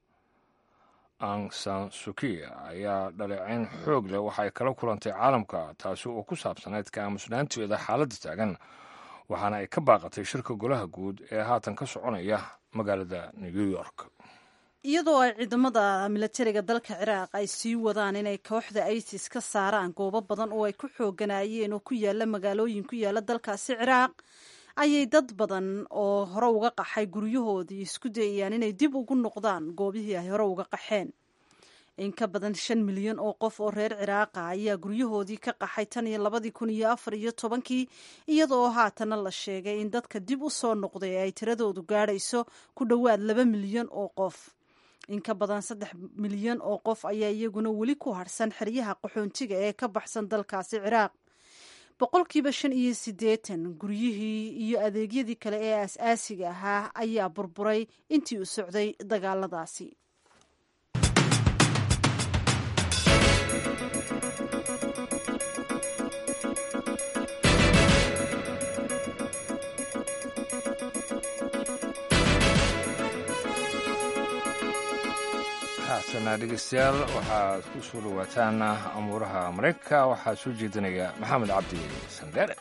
ang san suki ayaa dhaleecayn xoog leh waxay kala kulantay caalamka taasi oo ku saabsanayd ka aamusnaanteeda xaaladda taagan waxaana ay ka baaqatay shirka golaha guud ee haatan ka soconaya magaalada new york iyadoo ay ciidamada milatariga dalka ciraaq ay sii wadaan inay kooxda isis ka saaraan goobo badan oo ay ku xooganaayeen oo ku yaala magaalooyin ku yaala dalkaasi ciraaq ayay dad badan oo hore uga qaxay guryahoodii isku dayayaan inay dib ugu noqdaan goobihii ay hore uga qaxeen in ka badan shan milyan oo qof oo reer ciraaqa ayaa guryahoodii ka qaxay tan iyo labadii kun iyo afar iyo tobankii iyadoo haatana la sheegay in dadka dib u soo noqday ay tiradoodu gaadhayso ku dhowaad laba milyan oo qof in ka badan saddex milyan oo qof ayaa iyaguna weli ku harhsan xeryaha qaxoontiga ee ka baxsan dalkaasi ciraaq boqolkiiba shan iyo siddeetan guryihii iyo adeegyadii kale ee aas-aasiga ahaa ayaa burburay intii u socday dagaaladaasi haatana dhegeystayaal waxaad ku soo dhowaataan amuuraha maraykanka waxaa soo jeedinaya maxamed cabdi sandheere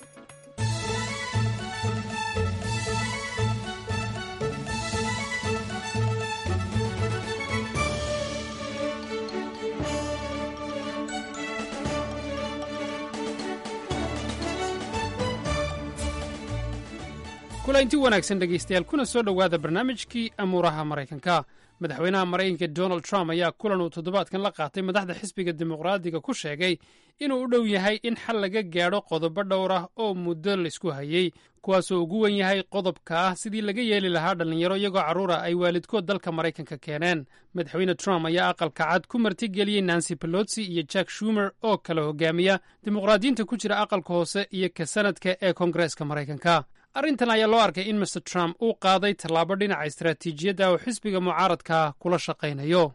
kulanti wanaagsan dhegaystayaal kuna soo dhowaada barnaamijkii amuuraha maraykanka madaxweynaha maraykanka donald trump ayaa kulan uu toddobaadkan la qaatay madaxda xisbiga dimuqraadiga ku sheegay inuu u dhow yahay in xal laga gaadho qodobo dhowr ah oo muddo laysku hayey kuwaasoo ugu wen yahay qodobka ah sidii laga yeeli lahaa dhallinyaro iyagoo carruura ay waalidkood dalka maraykanka keeneen madaxweyne trump ayaa aqalka cad ku martigeliyey nancy pelotsi iyo jack shumer oo kala hogaamiya dimuqraadiyiinta ku jira aqalka hoose iyo ka sanadka ee koongareeska maraykanka arrintan ayaa loo arkay in master trump uu qaaday tallaabo dhinaca istaraatiijiyadda oo xisbiga mucaaradka kula shaqaynayo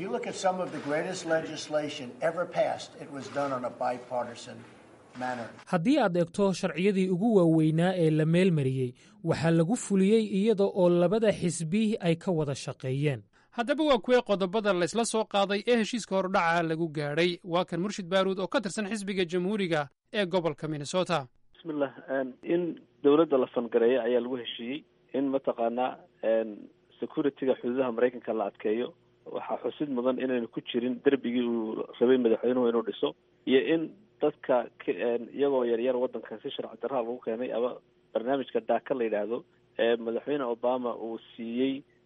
haddii aad eegto sharciyadii ugu waaweynaa ee la meelmariyey waxaa lagu fuliyey iyada oo labada xisbi ay ka wada shaqeeyeen haddaba waa kuwee qodobada laysla soo qaaday ee heshiiska hordhaca lagu gaadhay waa kan murshid baaruud oo ka tirsan xisbiga jamhuuriga ee gobolka minnesota bismillah in dowladda la fangareeyo ayaa lagu heshiiyey in mataqaanaa security-ga xuduudaha maraykanka la adkeeyo waxaa xusid mudan inaynu ku jirin derbigii uu rabay madaxweynuhu inuu dhiso iyo in dadka iyagoo yaryar waddankan si sharci darraha lagu keenay ama barnaamijka daaka la yidhaahdo ee madaxweyne obama uu siiyey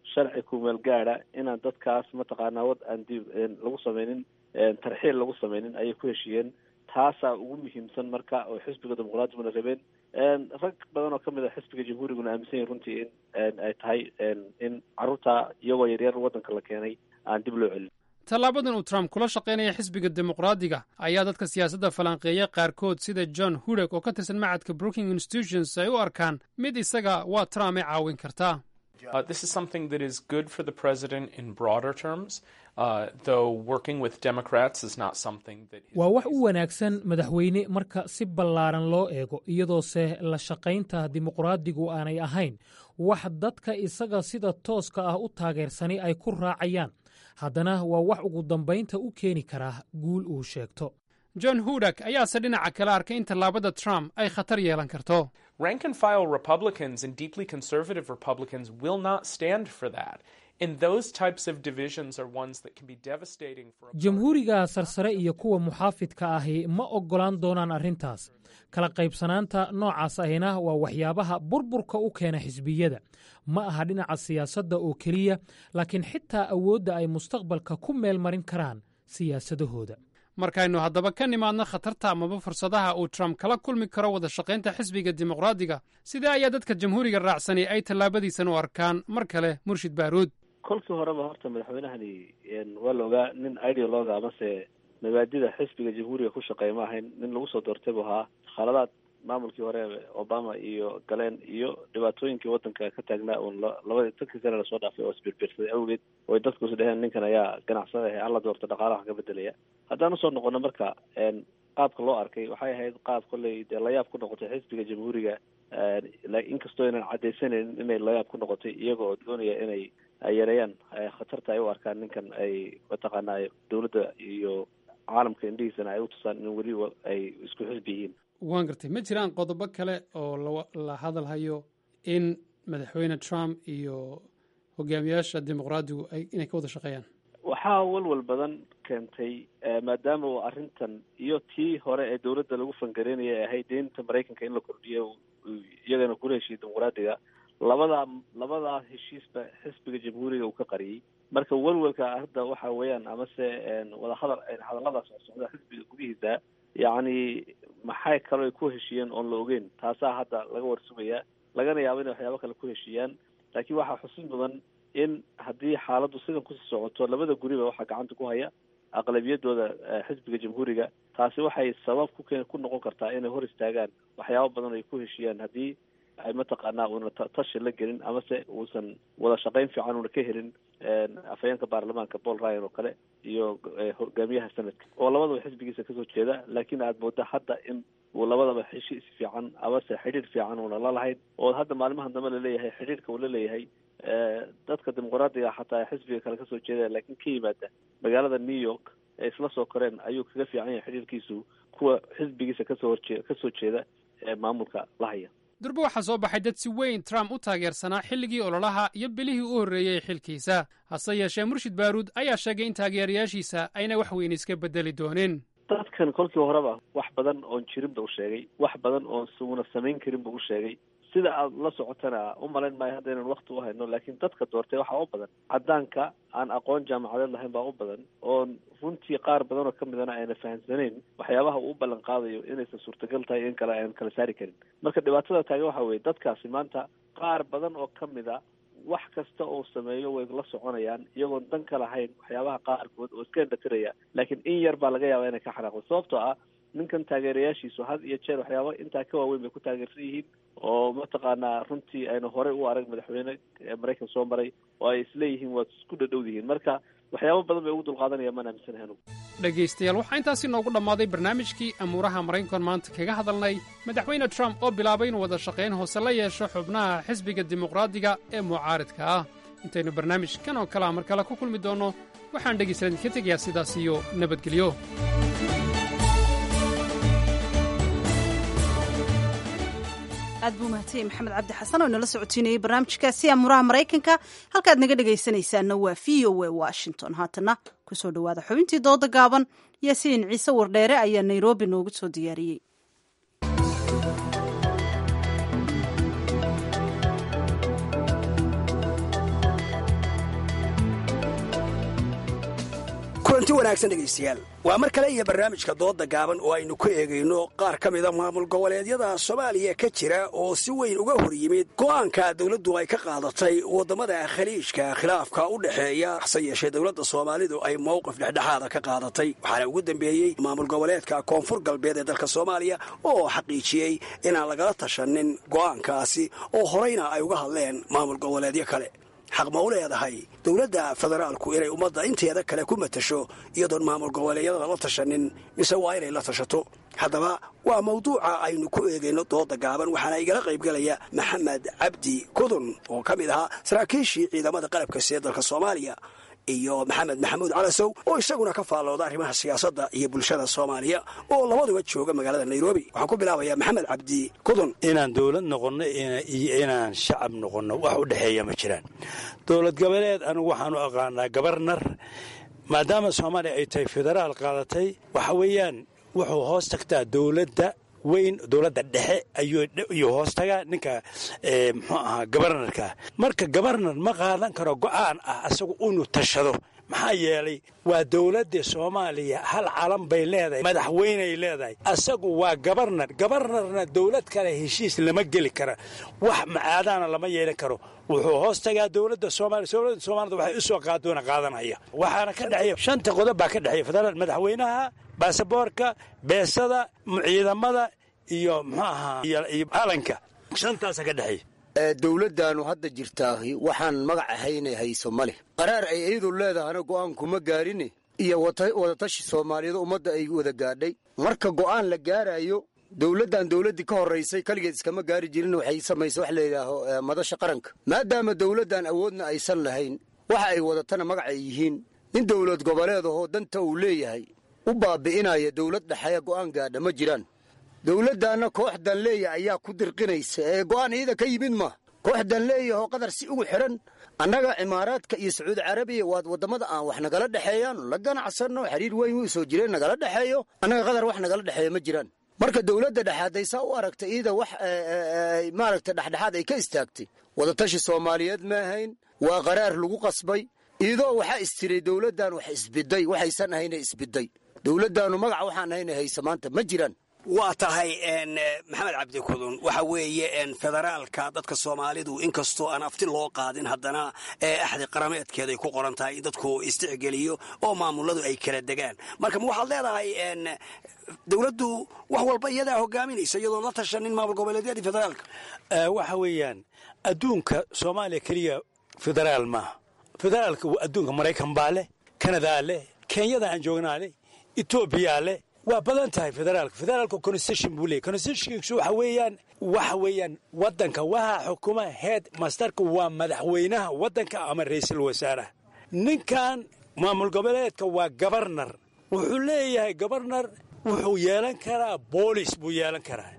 sharci kumeel gaada inaan dadkaas mataqaanaa wad aan dib lagu sameynin tarxiil lagu sameynin ayay ku heshiiyeen taasaa ugu muhiimsan marka oo xisbiga dimuqraadimuna rabeen rag badan oo kamid a xisbiga jamhuuriguna aaminsan yahin runtii in ay tahay in carruurta iyagoo yaryar waddanka la keenay aan dib loo celin tallaabadan uu trump kula shaqaynaya xisbiga dimuqraadiga ayaa dadka siyaasadda falanqeeya qaarkood sida john hudek oo ka tirsan macadka brooking institutions ay u arkaan mid isaga waa trump ay caawin kartaa Uh, this is something that is good for the president in broader terms, uh, though working with Democrats is not something that. waa wax u wanaagsan madaxweyne marka si ballaaran loo eego iyadoose la shaqaynta dimuqraadigu aanay ahayn wax dadka isaga sida tooska ah u taageersani ay ku raacayaan haddana waa wax ugu dambaynta u keeni karaa guul uu sheegto john hudak ayaase dhinaca kale arkay in tallaabada trump ay khatar yeelan karto Rank and file Republicans and deeply conservative Republicans will not stand for that. And those types of divisions are ones that can be devastating for. jamhuuriga sarsare iyo kuwa muxaafidka ahi ma oggolaan doonaan arrintaas kala qaybsanaanta noocaas ahina waa waxyaabaha burburka u keena xisbiyada ma aha dhinaca siyaasadda oo keliya laakiin xitaa awoodda ay mustaqbalka ku meel marin karaan siyaasadahooda markaynu haddaba ka nimaadno khatarta amaba fursadaha uu trump kala kulmi karo wada shaqaynta xisbiga dimuqraadiga sidee ayaa dadka jamhuuriga raacsani ay tallaabadiisan u arkaan mar kale murshid baaruud kolkii horeba horta madaxweynahani waa la ogaa nin ideologa amase mabaadida xisbiga jamhuuriga ku shaqeeya ma ahayn nin lagu soo doortay buu ahaa khaladaad maamulkii hore obama iyo galeen iyo dhibaatooyinkii waddanka ka taagnaa uun labadii tankii sane lasoo dhaafay oo isbirbirsaday awgeed oy dadku is dheheen ninkan ayaa ganacsada ah alla doorta dhaqaalaha ka bedelaya haddaan usoo noqono marka qaabka loo arkay waxay ahayd qaab kolley dee layaab ku noqotay xisbiga jamhuuriga inkastoo aynan cadaysanaynin inay layaab ku noqotay iyaga oo doonaya inay yareeyaan khatarta ay u arkaan ninkan ay mataqaanaa dowladda iyo caalamka indhihiisana ay u tusaan in weli ay isku xisbi yihiin waan gartay ma jiraan qodobo kale oo la hadalhayo in madaxweyne trump iyo hogaamiyaasha dimuqraadigu inay ka wada shaqeeyaan waxaa walwal badan keentay maadaama uu arrintan iyo tii hore ee dowladda lagu fangareynaya ay ahayd deynta maraykanka in la kordhiyo iyagana kula heshiiyey dimuqraadiga labadaa labadaa heshiisba xisbiga jamhuuriga uu ka qariyey marka welwelka hadda waxa weeyaan amase wadahadal hadalladaas oo socda xisbiga gudihiisa yacni maxay kaloo ay ku heshiiyeen oon la ogeyn taasaa hadda laga warsugayaa lagana yaabo inay waxyaabo kale ku heshiiyaan laakiin waxaa xusid mudan in haddii xaaladdu sidan kusii socoto labada guriba waxaa gacanta ku haya aqlabiyadooda xisbiga jamhuuriga taasi waxay sabab ku ku noqon kartaa inay hor istaagaan waxyaabo badan ay ku heshiiyaan haddii ay mataqaanaa uuna tashi la gelin amase uusan wada shaqayn fiican uuna ka helin afhayeenka baarlamaanka paul ryan oo kale iyo hogaamiyaha sanadka oo labadaba xisbigiisa kasoo jeeda laakiin aad mooda hadda in uu labadaba heshiis fiican amase xidhiir fiican uuna la lahayn oo hadda maalmahan dambe laleeyahay xidhiirka uu la leeyahay dadka dimuqraadiga xataa xisbiga kale kasoo jeeda laakiin ka yimaada magaalada new york ee isla soo koreen ayuu kaga fiican yahay xidhiirkiisu kuwa xisbigiisa kasoo horjee kasoo jeeda ee maamulka la haya durbe waxaa soo baxay dad si weyn trump u taageersanaa xilligii ololaha iyo bilihii u horreeyey xilkiisa hase yeeshee murshid baaruud ayaa sheegay in taageerayaashiisa ayna wax weyn iska beddeli doonin dadkan kolkii horeba wax badan oon jirin ba u sheegay wax badan oon suuna samayn karin ba u sheegay sida aad la socotana u malayn maayo hadda inaan wakti u hayno laakiin dadka doortay waxaa u badan caddaanka aan aqoon jaamacadeed lahayn baa u badan oon runtii qaar badan oo kamidana ayna fahamsanayn waxyaabaha uu u ballan qaadayo inaysan suurtagal tahay in kale aan kala saari karin marka dhibaatada taagan waxa weeye dadkaasi maanta qaar badan oo kamid a wax kasta oo sameeyo way la soconayaan iyagoon dan ka lahayn waxyaabaha qaarkood oo iska indhatiraya laakiin in yar baa laga yaabaa inay ka xanaaqdo sababtoo ah ninkan taageerayaashiisu had iyo jeer waxyaaba intaa ka waaweyn bay ku taageersan yihiin oo mataqaanaa runtii aynu horey u arag madaxweyne maraykan soo maray oo ay isleeyihiin waad isku dhadhow yihiin marka waxyaabo badan bay ugu dulqaadanayaan maan aaminsanahay anugu dhegaystayaal waxaa intaasi noogu dhammaaday barnaamijkii amuuraha maraykankan maanta kaga hadalnay madaxweyne trump oo bilaabay inuu wada shaqayn hoose la yeesho xubnaha xisbiga dimuqraadiga ee mucaaridka ah intaynu barnaamijkan oo kalea mar kale ku kulmi doonno waxaan dhegaystayaal idinka tegayaa sidaas iyo nabadgelyo aad buu mahadsanyahy maxamed cabdi xasan oo inala socotiinayay barnaamijkaasi amuuraha maraykanka halkaad naga dhegaysanaysaanna waa v o a washington haatana kusoo dhowaada xubintii dooda gaaban yaasiin ciise wardheere ayaa nairobi noogu soo diyaariyey kulanti wanaagsan dhegaystayaal waa mar kale iyo barnaamijka dooda gaaban oo aynu ku eegayno qaar ka mida maamul goboleedyada soomaaliya ka jira oo si weyn uga hor yimid go'aanka dowladdu ay ka qaadatay waddamada khaliijka khilaafka u dhexeeya hase yeeshee dowladda soomaalidu ay mowqif dhexdhexaada ka qaadatay waxaana ugu dambeeyey maamul goboleedka koonfur galbeed ee dalka soomaaliya oo xaqiijiyey inaan lagala tashanin go'aankaasi oo horeyna ay uga hadleen maamul goboleedyo kale xaq ma u leedahay dowladda federaalku inay ummadda inteeda kale ku matasho iyadoon maamul goboleedyada lala tashanin mise waa inay la tashato haddaba waa mawduuca aynu ku eegayno dooda gaaban waxaana igala qaybgalaya maxamed cabdi kudun oo ka mid ahaa saraakiishii ciidamada qalabka see dalka soomaaliya iyo maxamed maxamuud calasow oo isaguna ka faallooda arrimaha siyaasadda iyo bulshada soomaaliya oo labaduba jooga magaalada nairobi waxaan ku bilaabayaa maxamed cabdi kudun inaan dowlad noqonno iyo inaan shacab noqonno wax u dhexeeya ma jiraan dowlad goboleed anigu waxaan u aqaanaa gabarnar maadaama soomaaliya ay tahay federaal qaadatay waxa weeyaan wuxuu hoos tagtaa dowladda weyn dowladda dhexe ayuu hoos tagaa ninka muxuu ahaa gabarnarka marka gabarnar ma qaadan karo go'aan ah asagu inuu tashado maxaa yeelay waa dowladda soomaaliya hal calan bay leedahay madaxweyney leedahay asagu waa gabarnar gabarnarna dowlad kale heshiis lama geli kara wax macaadaana lama yeelan karo wuxuu hoos tagaa dowladda soomaaliya dowladda soomaalida waxay u soo qaadoona qaadanaya waxaana ka dhexeeya shanta qodob baa ka dhexeeya federaal madaxweynaha baasaboorka beesada ciidamada iyo muxuu ahaa iyo calanka shantaasa ka dhexeeya dowladdaannu hadda jirtaahi waxaan magac ahaynay hayso ma leh qaraar ay iyadu leedahana go'aankuma gaarine iyo wadatashi soomaaliyeed ummadda ay wada gaadhay marka go'aan la gaarayo dowladdan dowladdii ka horraysay kaligeed iskama gaari jirin waxay samaysay wax layidhaaho madasha qaranka maadaama dowladdan awoodna aysan lahayn waxa ay wadatana magac ay yihiin nin dowlad goboleed ahoo danta uu leeyahay u baabi'inaya dowlad dhexeeya go'aan gaadha ma jiraan dowladdaanna koox danleeya ayaa ku dirqinaysa ee go'aan iyada ka yimid ma koox danleeyahoo qadar si ugu xidhan annaga cimaaraadka iyo sacuudi carabiya waad waddamada aan wax nagala dhexeeyaanu la ganacsanno xiriir weyn wuu soo jireen nagala dhexeeyo annaga qadar wax nagala dhexeeya ma jiraan marka dowladda dhexaaday saa u aragta iyada wax maaragta dhexdhexaad ay ka istaagtay wadatashi soomaaliyeed ma ahayn waa qaraar lagu qasbay iyadoo waxaa istiray dowladdan wax isbiday waxaysan ahayna isbiday dowladdaannu magaca waxaan ahayna haysa maanta ma jiraan waa tahay maxamed cabdi kudun waxa weeye federaalka dadka soomaalidu inkastoo aan afti loo qaadin haddana axdi qarameedkeeday ku qoran tahay in dadku isticgeliyo oo maamuladu ay kala degaan marka ma waxaad leedahay dowladdu wax walba iyadaa hogaaminaysa iyadoon la tashanin maamul goboleedyadii federaalka waxa weeyaan adduunka soomaaliya keliya federaal maaha federaalka adduunka maraykan baa leh kanadaa leh kenyada aan joognaa leh etoobiyaa leh waa badan tahay federaalka federaalka constitution buu leeyay constitutionkiisu waxa weeyaan waxa weeyaan waddanka waxaa xukuma head masterka waa madaxweynaha waddanka ama ra'iisul wasaaraha ninkan maamul goboleedka waa gabarnar wuxuu leeyahay gabarnar wuxuu yeelan karaa boolis buu yeelan karaa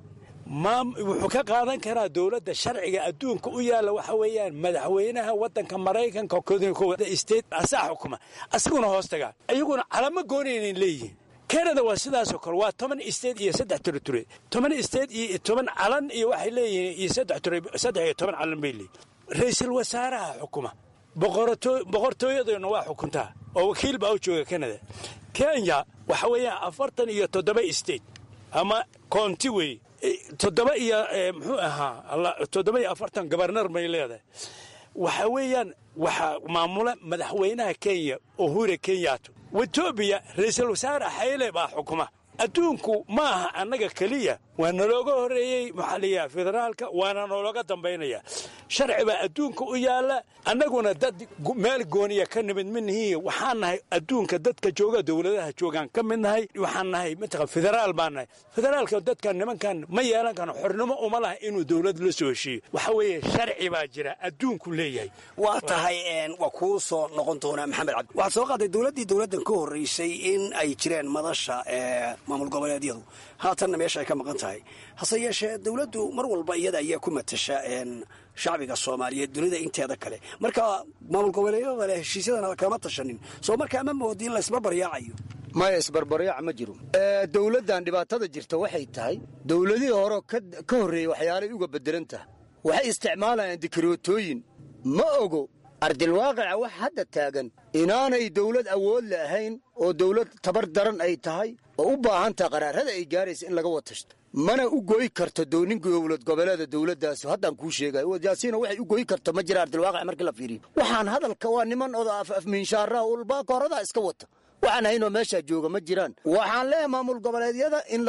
wuxuu ka qaadan karaa dowladda sharciga adduunka u yaalla waxa weeyaan madaxweynaha waddanka maraykanka state asaa xukuma asaguna hoos tagaa iyaguna calamo goonaynan leeyihiin kanada waa sidaasoo kale waa toban state iyo saddex teritori toban state iyo toban calan iyo waxay leeyihiin iyo saddex saddex iyo toban calan bay leeyihin ra-iisul wasaaraha xukuma boqortooyaduna waa xukuntaa oo wakiil baa u jooga kanada kenya waxa weeyaan afartan iyo toddoba state ama county wey toddoba iyo muxuu ahaa toddoba iyo afartan gabarnar bay leedahay waxa weeyaan waxaa maamula madaxweynaha kenya uhura kenyato etoobiya ra-iisul wasaare xayle baa xukuma adduunku ma aha annaga keliya waa nalooga horreeyey maxaliya federaalka waana nalooga dambaynaya sharci baa adduunka u yaalla annaguna dad meel gooniya ka nimid minihii waxaan nahay adduunka dadka jooga dowladaha joogaan ka mid nahay waxaan nahay mataqan federaal baan nahay federaalka dadkan nimankan ma yeelan karo xornimo uma laha inuu dowlad la soo heshiiyo waxa weeye sharci baa jira adduunku leeyahay waa tahay waa kuu soo noqon doonaa maxamed cabdi waxaad soo qaaday dowladdii dowladdan ka horreysay in ay jireen madasha maamul goboleedyadu haatanna meesha ay ka maqan tahay hase yeeshee dowladdu mar walba iyada ayaa ku matasha shacbiga soomaaliyeed dunida inteeda kale marka maamul goboleedyada leh heshiisyadana kama tashanin soo markaa ma moodi in laysbarbaryaacayo maya isbarbaryaac ma jiro dowladdan dhibaatada jirta waxay tahay dowladihii hore ka horreeyey waxyaalay uga bedelan tahay waxay isticmaalayaan dikrootooyin ma ogo ardilwaaqica wax hadda taagan inaanay dawlad awood la ahayn oo dawlad tabar daran ay tahay oo u baahan taha qaraarada ay gaaraysa in laga watashto mana u goy karto doonin dowlad goboleeda dawladdaas haddaan kuu sheegayo yaasiina waxay u goy karto ma jira ardilwaaqic markii la fiiriyo waxaan hadalka waa niman oda afmiinshaaraha ulbaaka horadaa iska wata waxaan haynoo meeshaa jooga ma jiraan waxaan leeyahay maamul goboleedyada in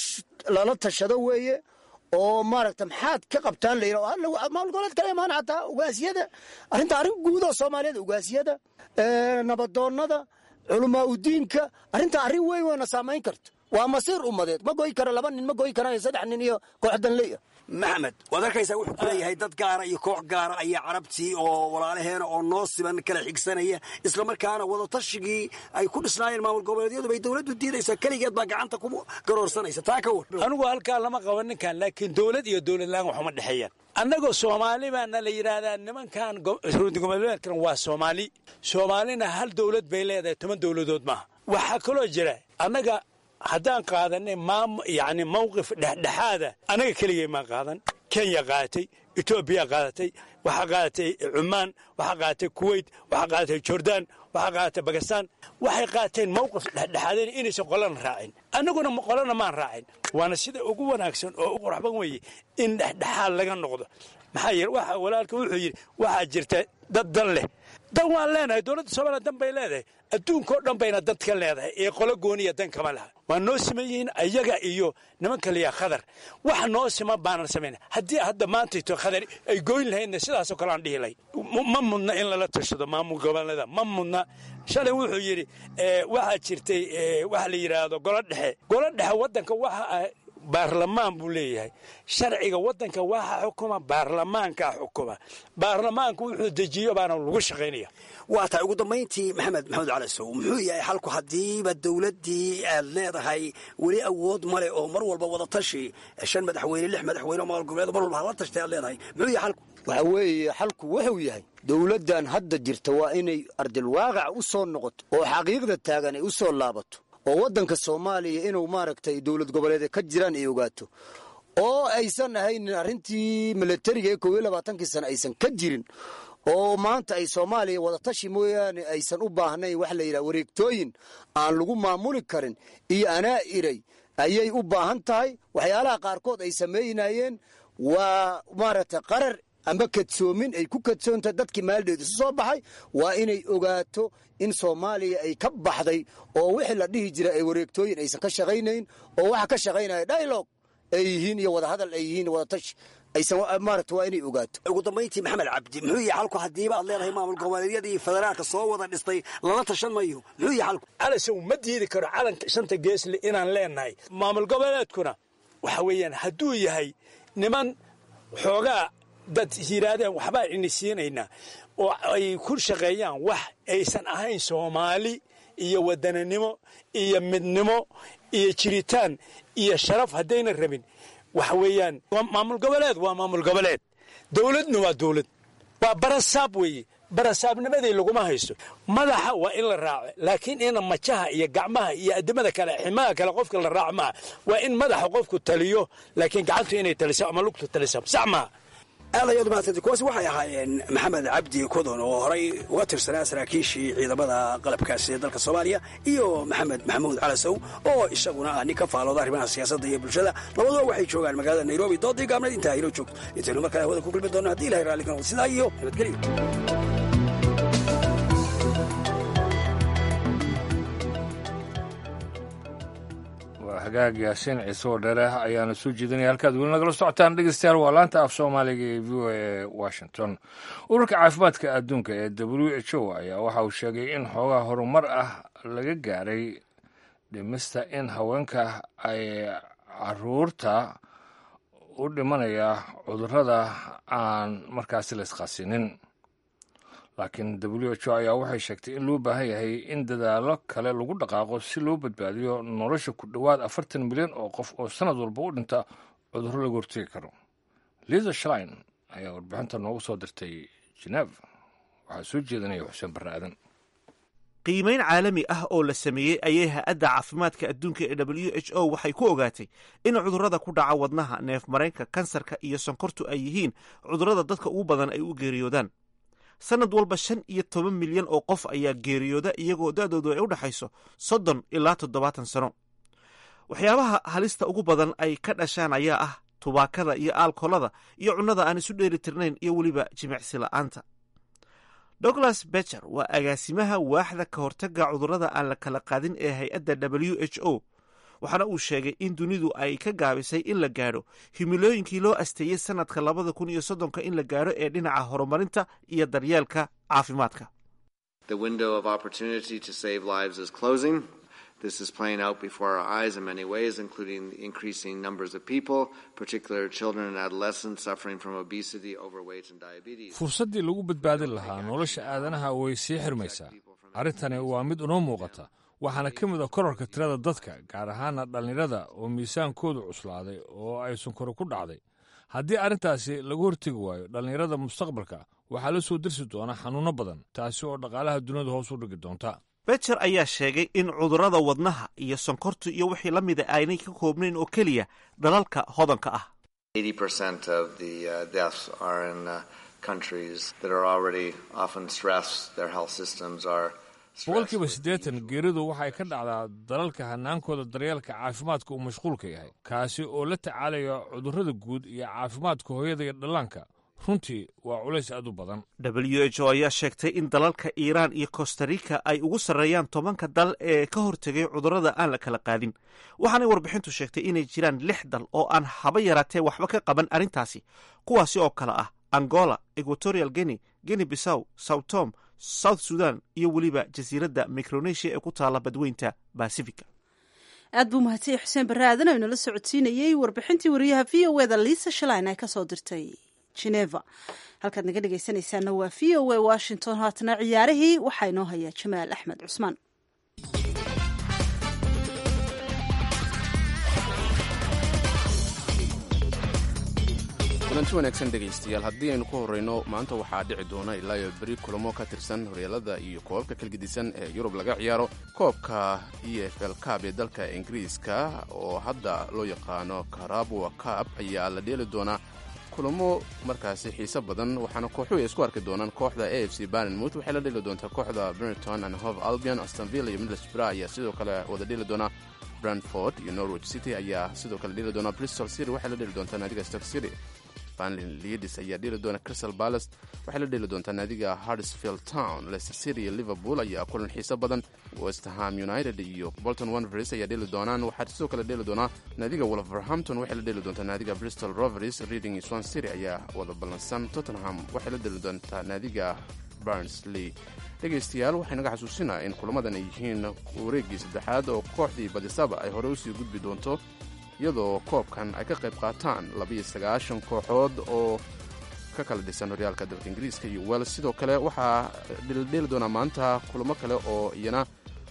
lala tashado weeye oo maaragta maxaad ka qabtaan la yidhah maamul goboleed kala imaan xataa ugaasiyada arrinta arrin guudoo soomaaliyeed ugaasiyada nabadoonnada culamaa udiinka arrinta arrin weyn weyna saamayn karto waa masiir ummadeed ma goy karo laba nin ma goy karaayo saddex nin iyo koox danley ah maxamed waad arkaysaa wuxuu ku leeyahay dad gaara iyo koox gaara ayaa carabtii oo walaalaheena oo noo siban kala xigsanaya islamarkaana wadatashigii ay ku dhisnaayeen maamul goboleedyadu bay dowladdu diidaysaa keligeed baa gacanta ku garoorsanaysa taa ka war anigu halkaa lama qaban ninkan laakiin dowlad iyo dowladlaan waxuma dhexeeyaan annagoo soomaali baana la yidhaahdaa nimankan goboleedkan waa soomaali soomaalina hal dowlad bay leedahay toban dowladood maaha waxaa kaloo jira annaga haddaan qaadanay maam yacni mawqif dhexdhexaada annaga keligay maan qaadan kenya qaadatay etoobiya qaadatay waxaa qaadatay cumaan waxaa qaadatay kuwait waxaa qaadatay jordaan waxaa qaadatay bakistaan waxay qaateen mawqif dhexdhexaadeen inaysan qolana raacin annaguna qolana maan raacin waana sida ugu wanaagsan oo u qurxban weeye in dhexdhexaad laga noqdo maxaa yeele waxa walaalka wuxuu yidhi waxaa jirta dad dan leh dan waan leenahay dowladda soomaaliya dan bay leedahay adduunkao dhan bayna dad ka leedahay ee qolo gooniya dan kama laha waa noo siman yihiin ayaga iyo niman kaliya khadar wax noo siman baanan samayna haddii hadda maantayto khadar ay goyn lahaydna sidaasoo kale aan dhihi lahayd ma mudna in lala tashado maamul goboleeda ma mudna shalay wuxuu yidhi waxaa jirtay waxa la yidhaahdo golo dhexe golo dhexe waddanka waxa baarlamaan buu leeyahay sharciga waddanka waxa xukuma baarlamaankaa xukuma baarlamaanku wuxuu dejiyo baana lagu shaqaynaya waa tahay ugu dambayntii maxamed maxamed cali sow muxuu yahay xalku haddiiba dowladdii aad leedahay weli awood male oo mar walba wadatashi shan madaxweyne lix madaxweyne oo maamul goboleed mar walba hala tashtay aad leedahay muxuu yahay xalku waxa weeye xalku wuxuu yahay dowladdan hadda jirta waa inay ardilwaaqac u soo noqoto oo xaqiiqda taagan ay u soo laabato oo waddanka soomaaliya inuu maaragtay dowlad goboleed ka jiraan ay ogaato oo aysan ahaynin arrintii milatariga ee kow iyo labaatankii sane aysan ka jirin oo maanta ay soomaaliya wadatashi mooyaane aysan u baahnayn wax la yidhaha wareegtooyin aan lagu maamuli karin iyo anaa iray ayay u baahan tahay waxyaalaha qaarkood ay samaynayeen waa maaragtay qarar amba kadsoomin ay ku kadsoontahay dadkii maaldeed isu soo baxay waa inay ogaato in soomaaliya ay ka baxday oo wixii la dhihi jira ay wareegtooyin aysan ka shaqaynayn oo waxa ka shaqaynaya dialog ay yihiin iyo wadahadal ay yihiin wadatashi aysan maaragta waa inay ogaato ugu dambayntii maxamed cabdi muxuu yahay xalku haddiiba aad leedahay maamul goboleedyadii federaalka soo wada dhistay lala tashan mayo muxuu yahay xalku calasow ma diidi karo calanka shanta geesle inaan leenahay maamul goboleedkuna waxa weeyaan hadduu yahay niman xoogaa dad yidhaahdeen waxbaa ini siinaynaa oo ay ku shaqeeyaan wax aysan ahayn soomaali iyo wadananimo iyo midnimo iyo jiritaan iyo sharaf haddayna rabin waxa weeyaan maamul goboleed waa maamul goboleed dowladna waa dowlad waa barasaab weeye barasaabnimadii laguma haysto madaxa waa in la raaco laakiin ina majaha iyo gacmaha iyo adimada kale ximaha kale qofka la raaco maaha waa in madaxa qofku taliyo laakiin gacantu inay taliso ama lugtu taliso sax maaha aad ayaad umahadsantay kuwaasi waxay ahaayeen maxamed cabdi kodon oo horay uga tirsanaa saraakiishii ciidamada qalabkaasi ee dalka soomaaliya iyo maxamed maxamuud calasow oo isaguna ah nin ka faalooda arrimaha siyaasadda iyo bulshada labaduba waxay joogaan magaalada nairobi doodii gaabnayd intaa inoo joogto intaynu mar kale hawada ku kulmi doonno haddii ilahay raalli ka noqdo sidaa iyo nabadgelyo hagaag yaasiin ciise oo dheere ayaana soo jeedinaya halkaad weli nagala socotaan dhegeystayaal waa laanta af soomaaliga ee v o a washington ururka caafimaadka adduunka ee w h o ayaa waxa uu sheegay in xoogaa horumar ah laga gaaray dhimista in haweenka ay caruurta u dhimanaya cudurrada aan markaasi la isqasinin laakiin w h o ayaa waxay sheegtay in loo baahan yahay in dadaallo kale lagu dhaqaaqo si loo badbaadiyo nolosha ku dhowaad afartan milyan oo qof oo sanad walba u dhinta cudurro laga hortegi karo liza shlein ayaa warbixinta noogu soo dirtay geneef waxaa soo jeedinaya xuseen barre aadan qiimayn caalami ah oo la sameeyey ayay ha-adda caafimaadka adduunka ee w h o waxay ku ogaatay in cudurrada ku dhaca wadnaha neef mareenka kansarka iyo sonkortu ay yihiin cudurrada dadka ugu badan ay u geeriyoodaan sanad walba shan iyo toban milyan oo qof ayaa geeriyooda iyagoo da-doodu ay u dhexayso soddon ilaa toddobaatan sano waxyaabaha halista ugu badan ay ka dhashaan ayaa ah tubaakada iyo aalkolada iyo cunnada aan isu dheeli tirnayn iyo weliba jimicsi la'aanta douglas becher waa agaasimaha waaxda ka hortagga cudurrada aan la kala qaadin ee hay-adda w h o waxaana uu sheegay in dunidu ay ka gaabisay in la gaadho himilooyinkii loo asteeyey sanadka labada kun iyo soddonka in la gaadho ee dhinaca horumarinta iyo daryeelka caafimaadka This is playing out before our eyes in many ways, including increasing numbers of people, particularly children and adolescents suffering from obesity, overweight, and diabetes. fursaddii lagu badbaadin lahaa nolosha aadanaha way sii xirmaysaa arrintani waa mid unoo muuqata waxaana ka mid a korarka tirada dadka gaar ahaana dhallinyarada oo miisaankoodu cuslaaday oo ay sunkaro ku dhacday haddii arrintaasi lagu hortegi waayo dhallinyarada mustaqbalka waxaa la soo dersi doona xanuunno badan taasi oo dhaqaalaha duniyadu hoos u dhigi doonta becher ayaa sheegay in cudurrada wadnaha iyo sonkortu iyo wixii la mida aynay ka koobnayn oo keliya dalalka hodanka ah 80% of the uh, deaths are in uh, countries that are already often stressed. Their health systems are boqolkiiba siddeetan geeridu waxay ka dhacdaa dalalka hannaankooda daryeelka caafimaadka uu mashquulka yahay kaasi oo la tacaalaya cudurrada guud iyo caafimaadka hooyada iyo dhallaanka runtii waa culays aad u badan w h o ayaa sheegtay in dalalka iiraan iyo costarica ay ugu sarreeyaan tobanka dal ee ka hortegay cudurrada aan la kala qaadin waxaanay warbixintu sheegtay inay jiraan lix dal oo aan haba yaraatee waxba ka qaban arrintaasi kuwaasi oo kale ah angola equatorial guinea guinea bissaw south tom south sudan iyo weliba jasiiradda micronesia ee ku taala badweynta basifica aad buu mahadsanyahy xuseen barre aadan oo inala socodsiinayey warbixintii wariyaha v o eda liisa shaline ay kasoo dirtay geneva halkaad naga dhegaysanaysaana waa v o a washington haatana ciyaarihii waxaa inoo hayaa jamaal axmed cusmaan kulanti wanaagsan dhegaystayaal haddii aynu ku horrayno maanta waxaa dhici doona ilaa iyo beri kulamo ka tirsan horyaalada iyo koobabka kalgedisan ee yurub laga ciyaaro koobka e f l cab ee dalka ingiriiska oo hadda loo yaqaano karabwa cab ayaa la dheeli doonaa kulamo markaasi xiise badan waxaana kooxuhu ay isku arki doonaan kooxda a f c barnmouth waxay la dheli doontaa kooxda brenton and hove albion astonville iyo middlesbrough ayaa sidoo kale wada dheli doonaa brantford iyo norwich city ayaa sidoo kale dheli doonaa bristol city waxay la dheli doontaa naadiga stock city banlin leadis ayaa dheli doona crystal palace waxay la dheli doontaa naadiga hardsfield town leicester city iyo liverpool ayaa kulan xiise badan westham united iyo bolton wanvers ayaa dheli doonaan waxaa sidoo kale dheli doonaa naadiga wolverhampton waxay la dheli doontaa naadiga bristol rovers reading iyo swan city ayaa wada ballansan tottenham waxay la dheli doontaa naadiga barnsley dhegaystayaal waxay naga xasuusinaa in kulamadan ay yihiin wareeggii saddexaad oo kooxdii badisaba ay horey usii gudbi doonto iyadoo koobkan ay ka qayb qaataan labiyo sagaashan kooxood oo ka kala dhisan horyaalka dalka ingiriiska iyo wels sidoo kale waxaa dheeldheeli doonaa maanta kulamo kale oo iyana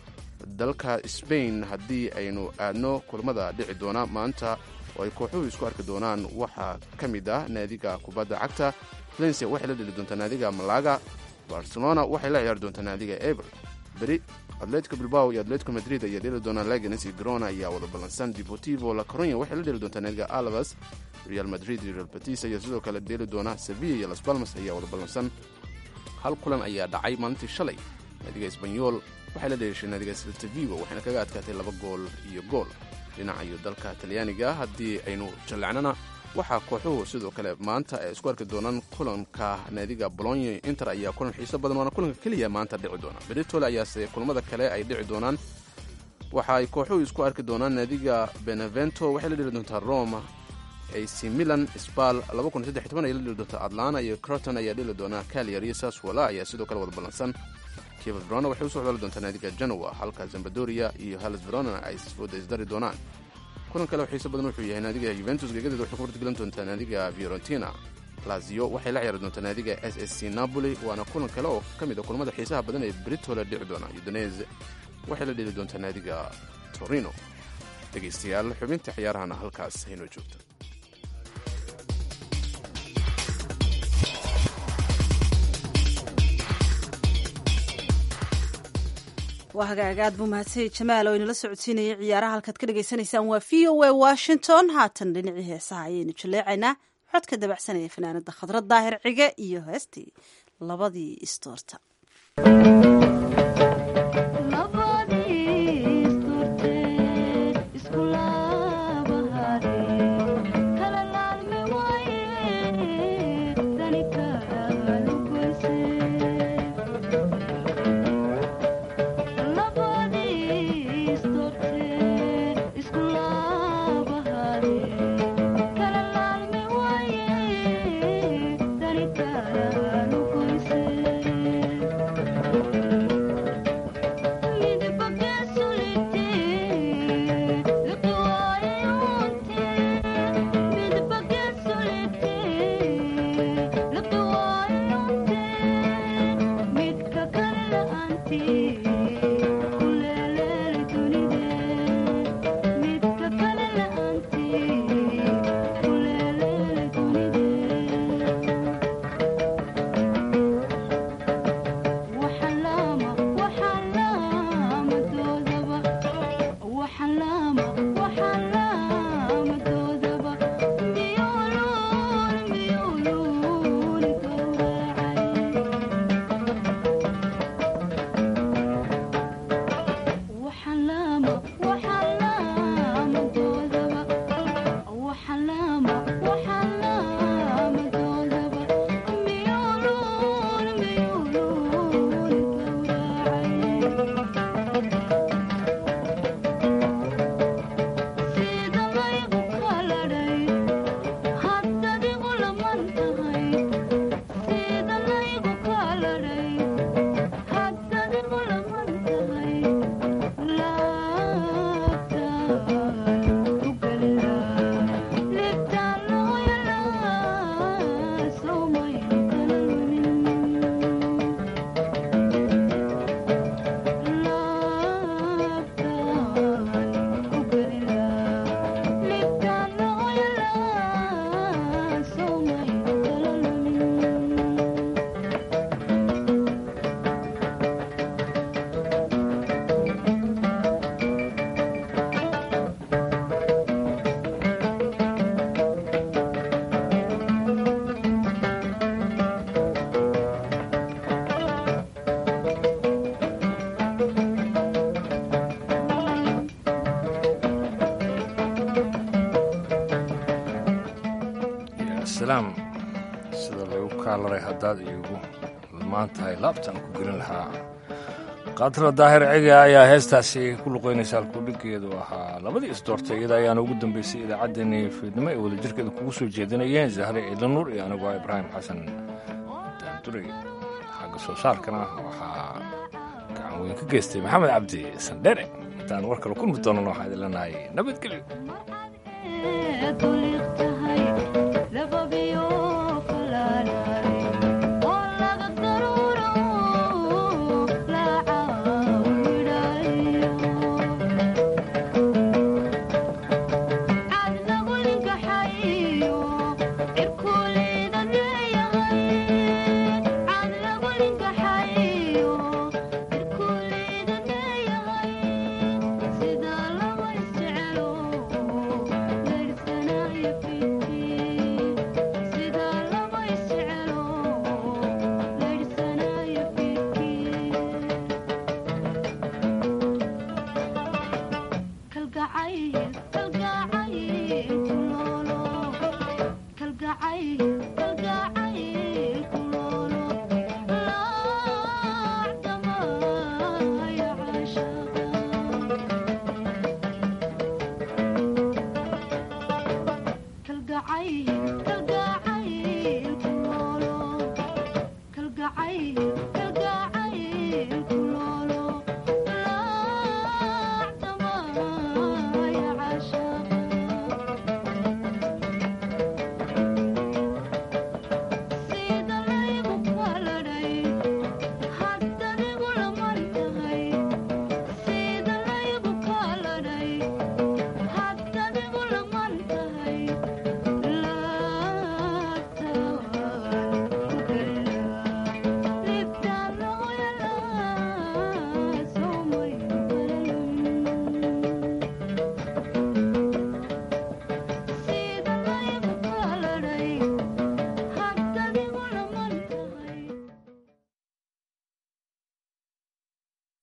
dalka sbain haddii aynu aadno kulamada dhici doona maanta oo ay kooxuhu isku arki doonaan waxaa ka mid ah naadiga kubadda cagta valencia waxay la dheli doontaa naadiga malaga barcelona waxay la ciyaari doontaa naadiga eber beri atletico bilbao iyo atletico madrid ayaa dheli doonaa laganes iyo grona ayaa wada ballansan deportivo la coronya waxay la dheli doontaa naadiga alvas real madrid iyo real batis ayaa sidoo kale dheeli doona sevilla iyo las balmas ayaa wada ballansan hal kulan ayaa dhacay maalintii shalay naadiga esbanyol waxay la dheeshay naadiga seltavigo waxayna kaga adkaatay laba gool iyo gool dhinaca iyo dalka talyaaniga haddii aynu jallacnana waxaa kooxuhu sidoo kale maanta ay isku arki doonaan kulanka naadiga bolonye inter ayaa kulan xiiso badan waana kulanka keliya maanta dhici doona beritole ayaase kulamada kale ay dhici doonaan waxa ay kooxuhu isku arki doonaan naadiga benevento waxay la dheli doontaa roma ac milan sbal ay la dheli doontaa atlana iyo croton ayaa dheli doonaa caliar iyo saswala ayaa sidoo kale wada ballansan kiva verona waxay usoo codali doontaa naadiga genoa halka zambadoria iyo halas verona ay isfooda isdari doonaan kulan kale oo xiiso badan wuxuu yahay naadiga yuventus gegadeeda waxay ku hortgelan doontaa naadiga fiorentina lazio waxay la ciyaari doontaa naadiga s s c napoli waana kulan kale oo ka mid a kulamada xiisaha badan ee britole dhici doona udonese waxay la dheli doontaa naadiga torino dhegaystayaal xubinta ciyaarahana halkaas haynoo joogto waa hagaag aad buu mahadsanyay jamaal oo inala socodsiinayay ciyaaraha halkaad ka dhagaysanaysaan waa v o a washington haatan dhinacii heesaha ayaynu jaleecaynaa codka dabacsanaya fanaanada khadrad daahir cige iyo heestii labadii istoorta salaam sida lagu kaalaray haddaad iigu lmaan tahay laabtaan ku gelin lahaa kaatira daahir cega ayaa heestaasi ku luqaynaysa alkudhigeedu ahaa labadii isdoortay iyada ayaana ugu dambeysay idaacaddeenii fiidnimo ee wadajirkeeda kugu soo jeedinayeen zahre ciidanuur iyo anigoo ibraahim xasan daanduray xagga soo saarkana waxaa gacan weyn ka geystay maxamed cabdi sandhere intaan war kale kulmi doonana waxaan idin leenahay nabadgelyo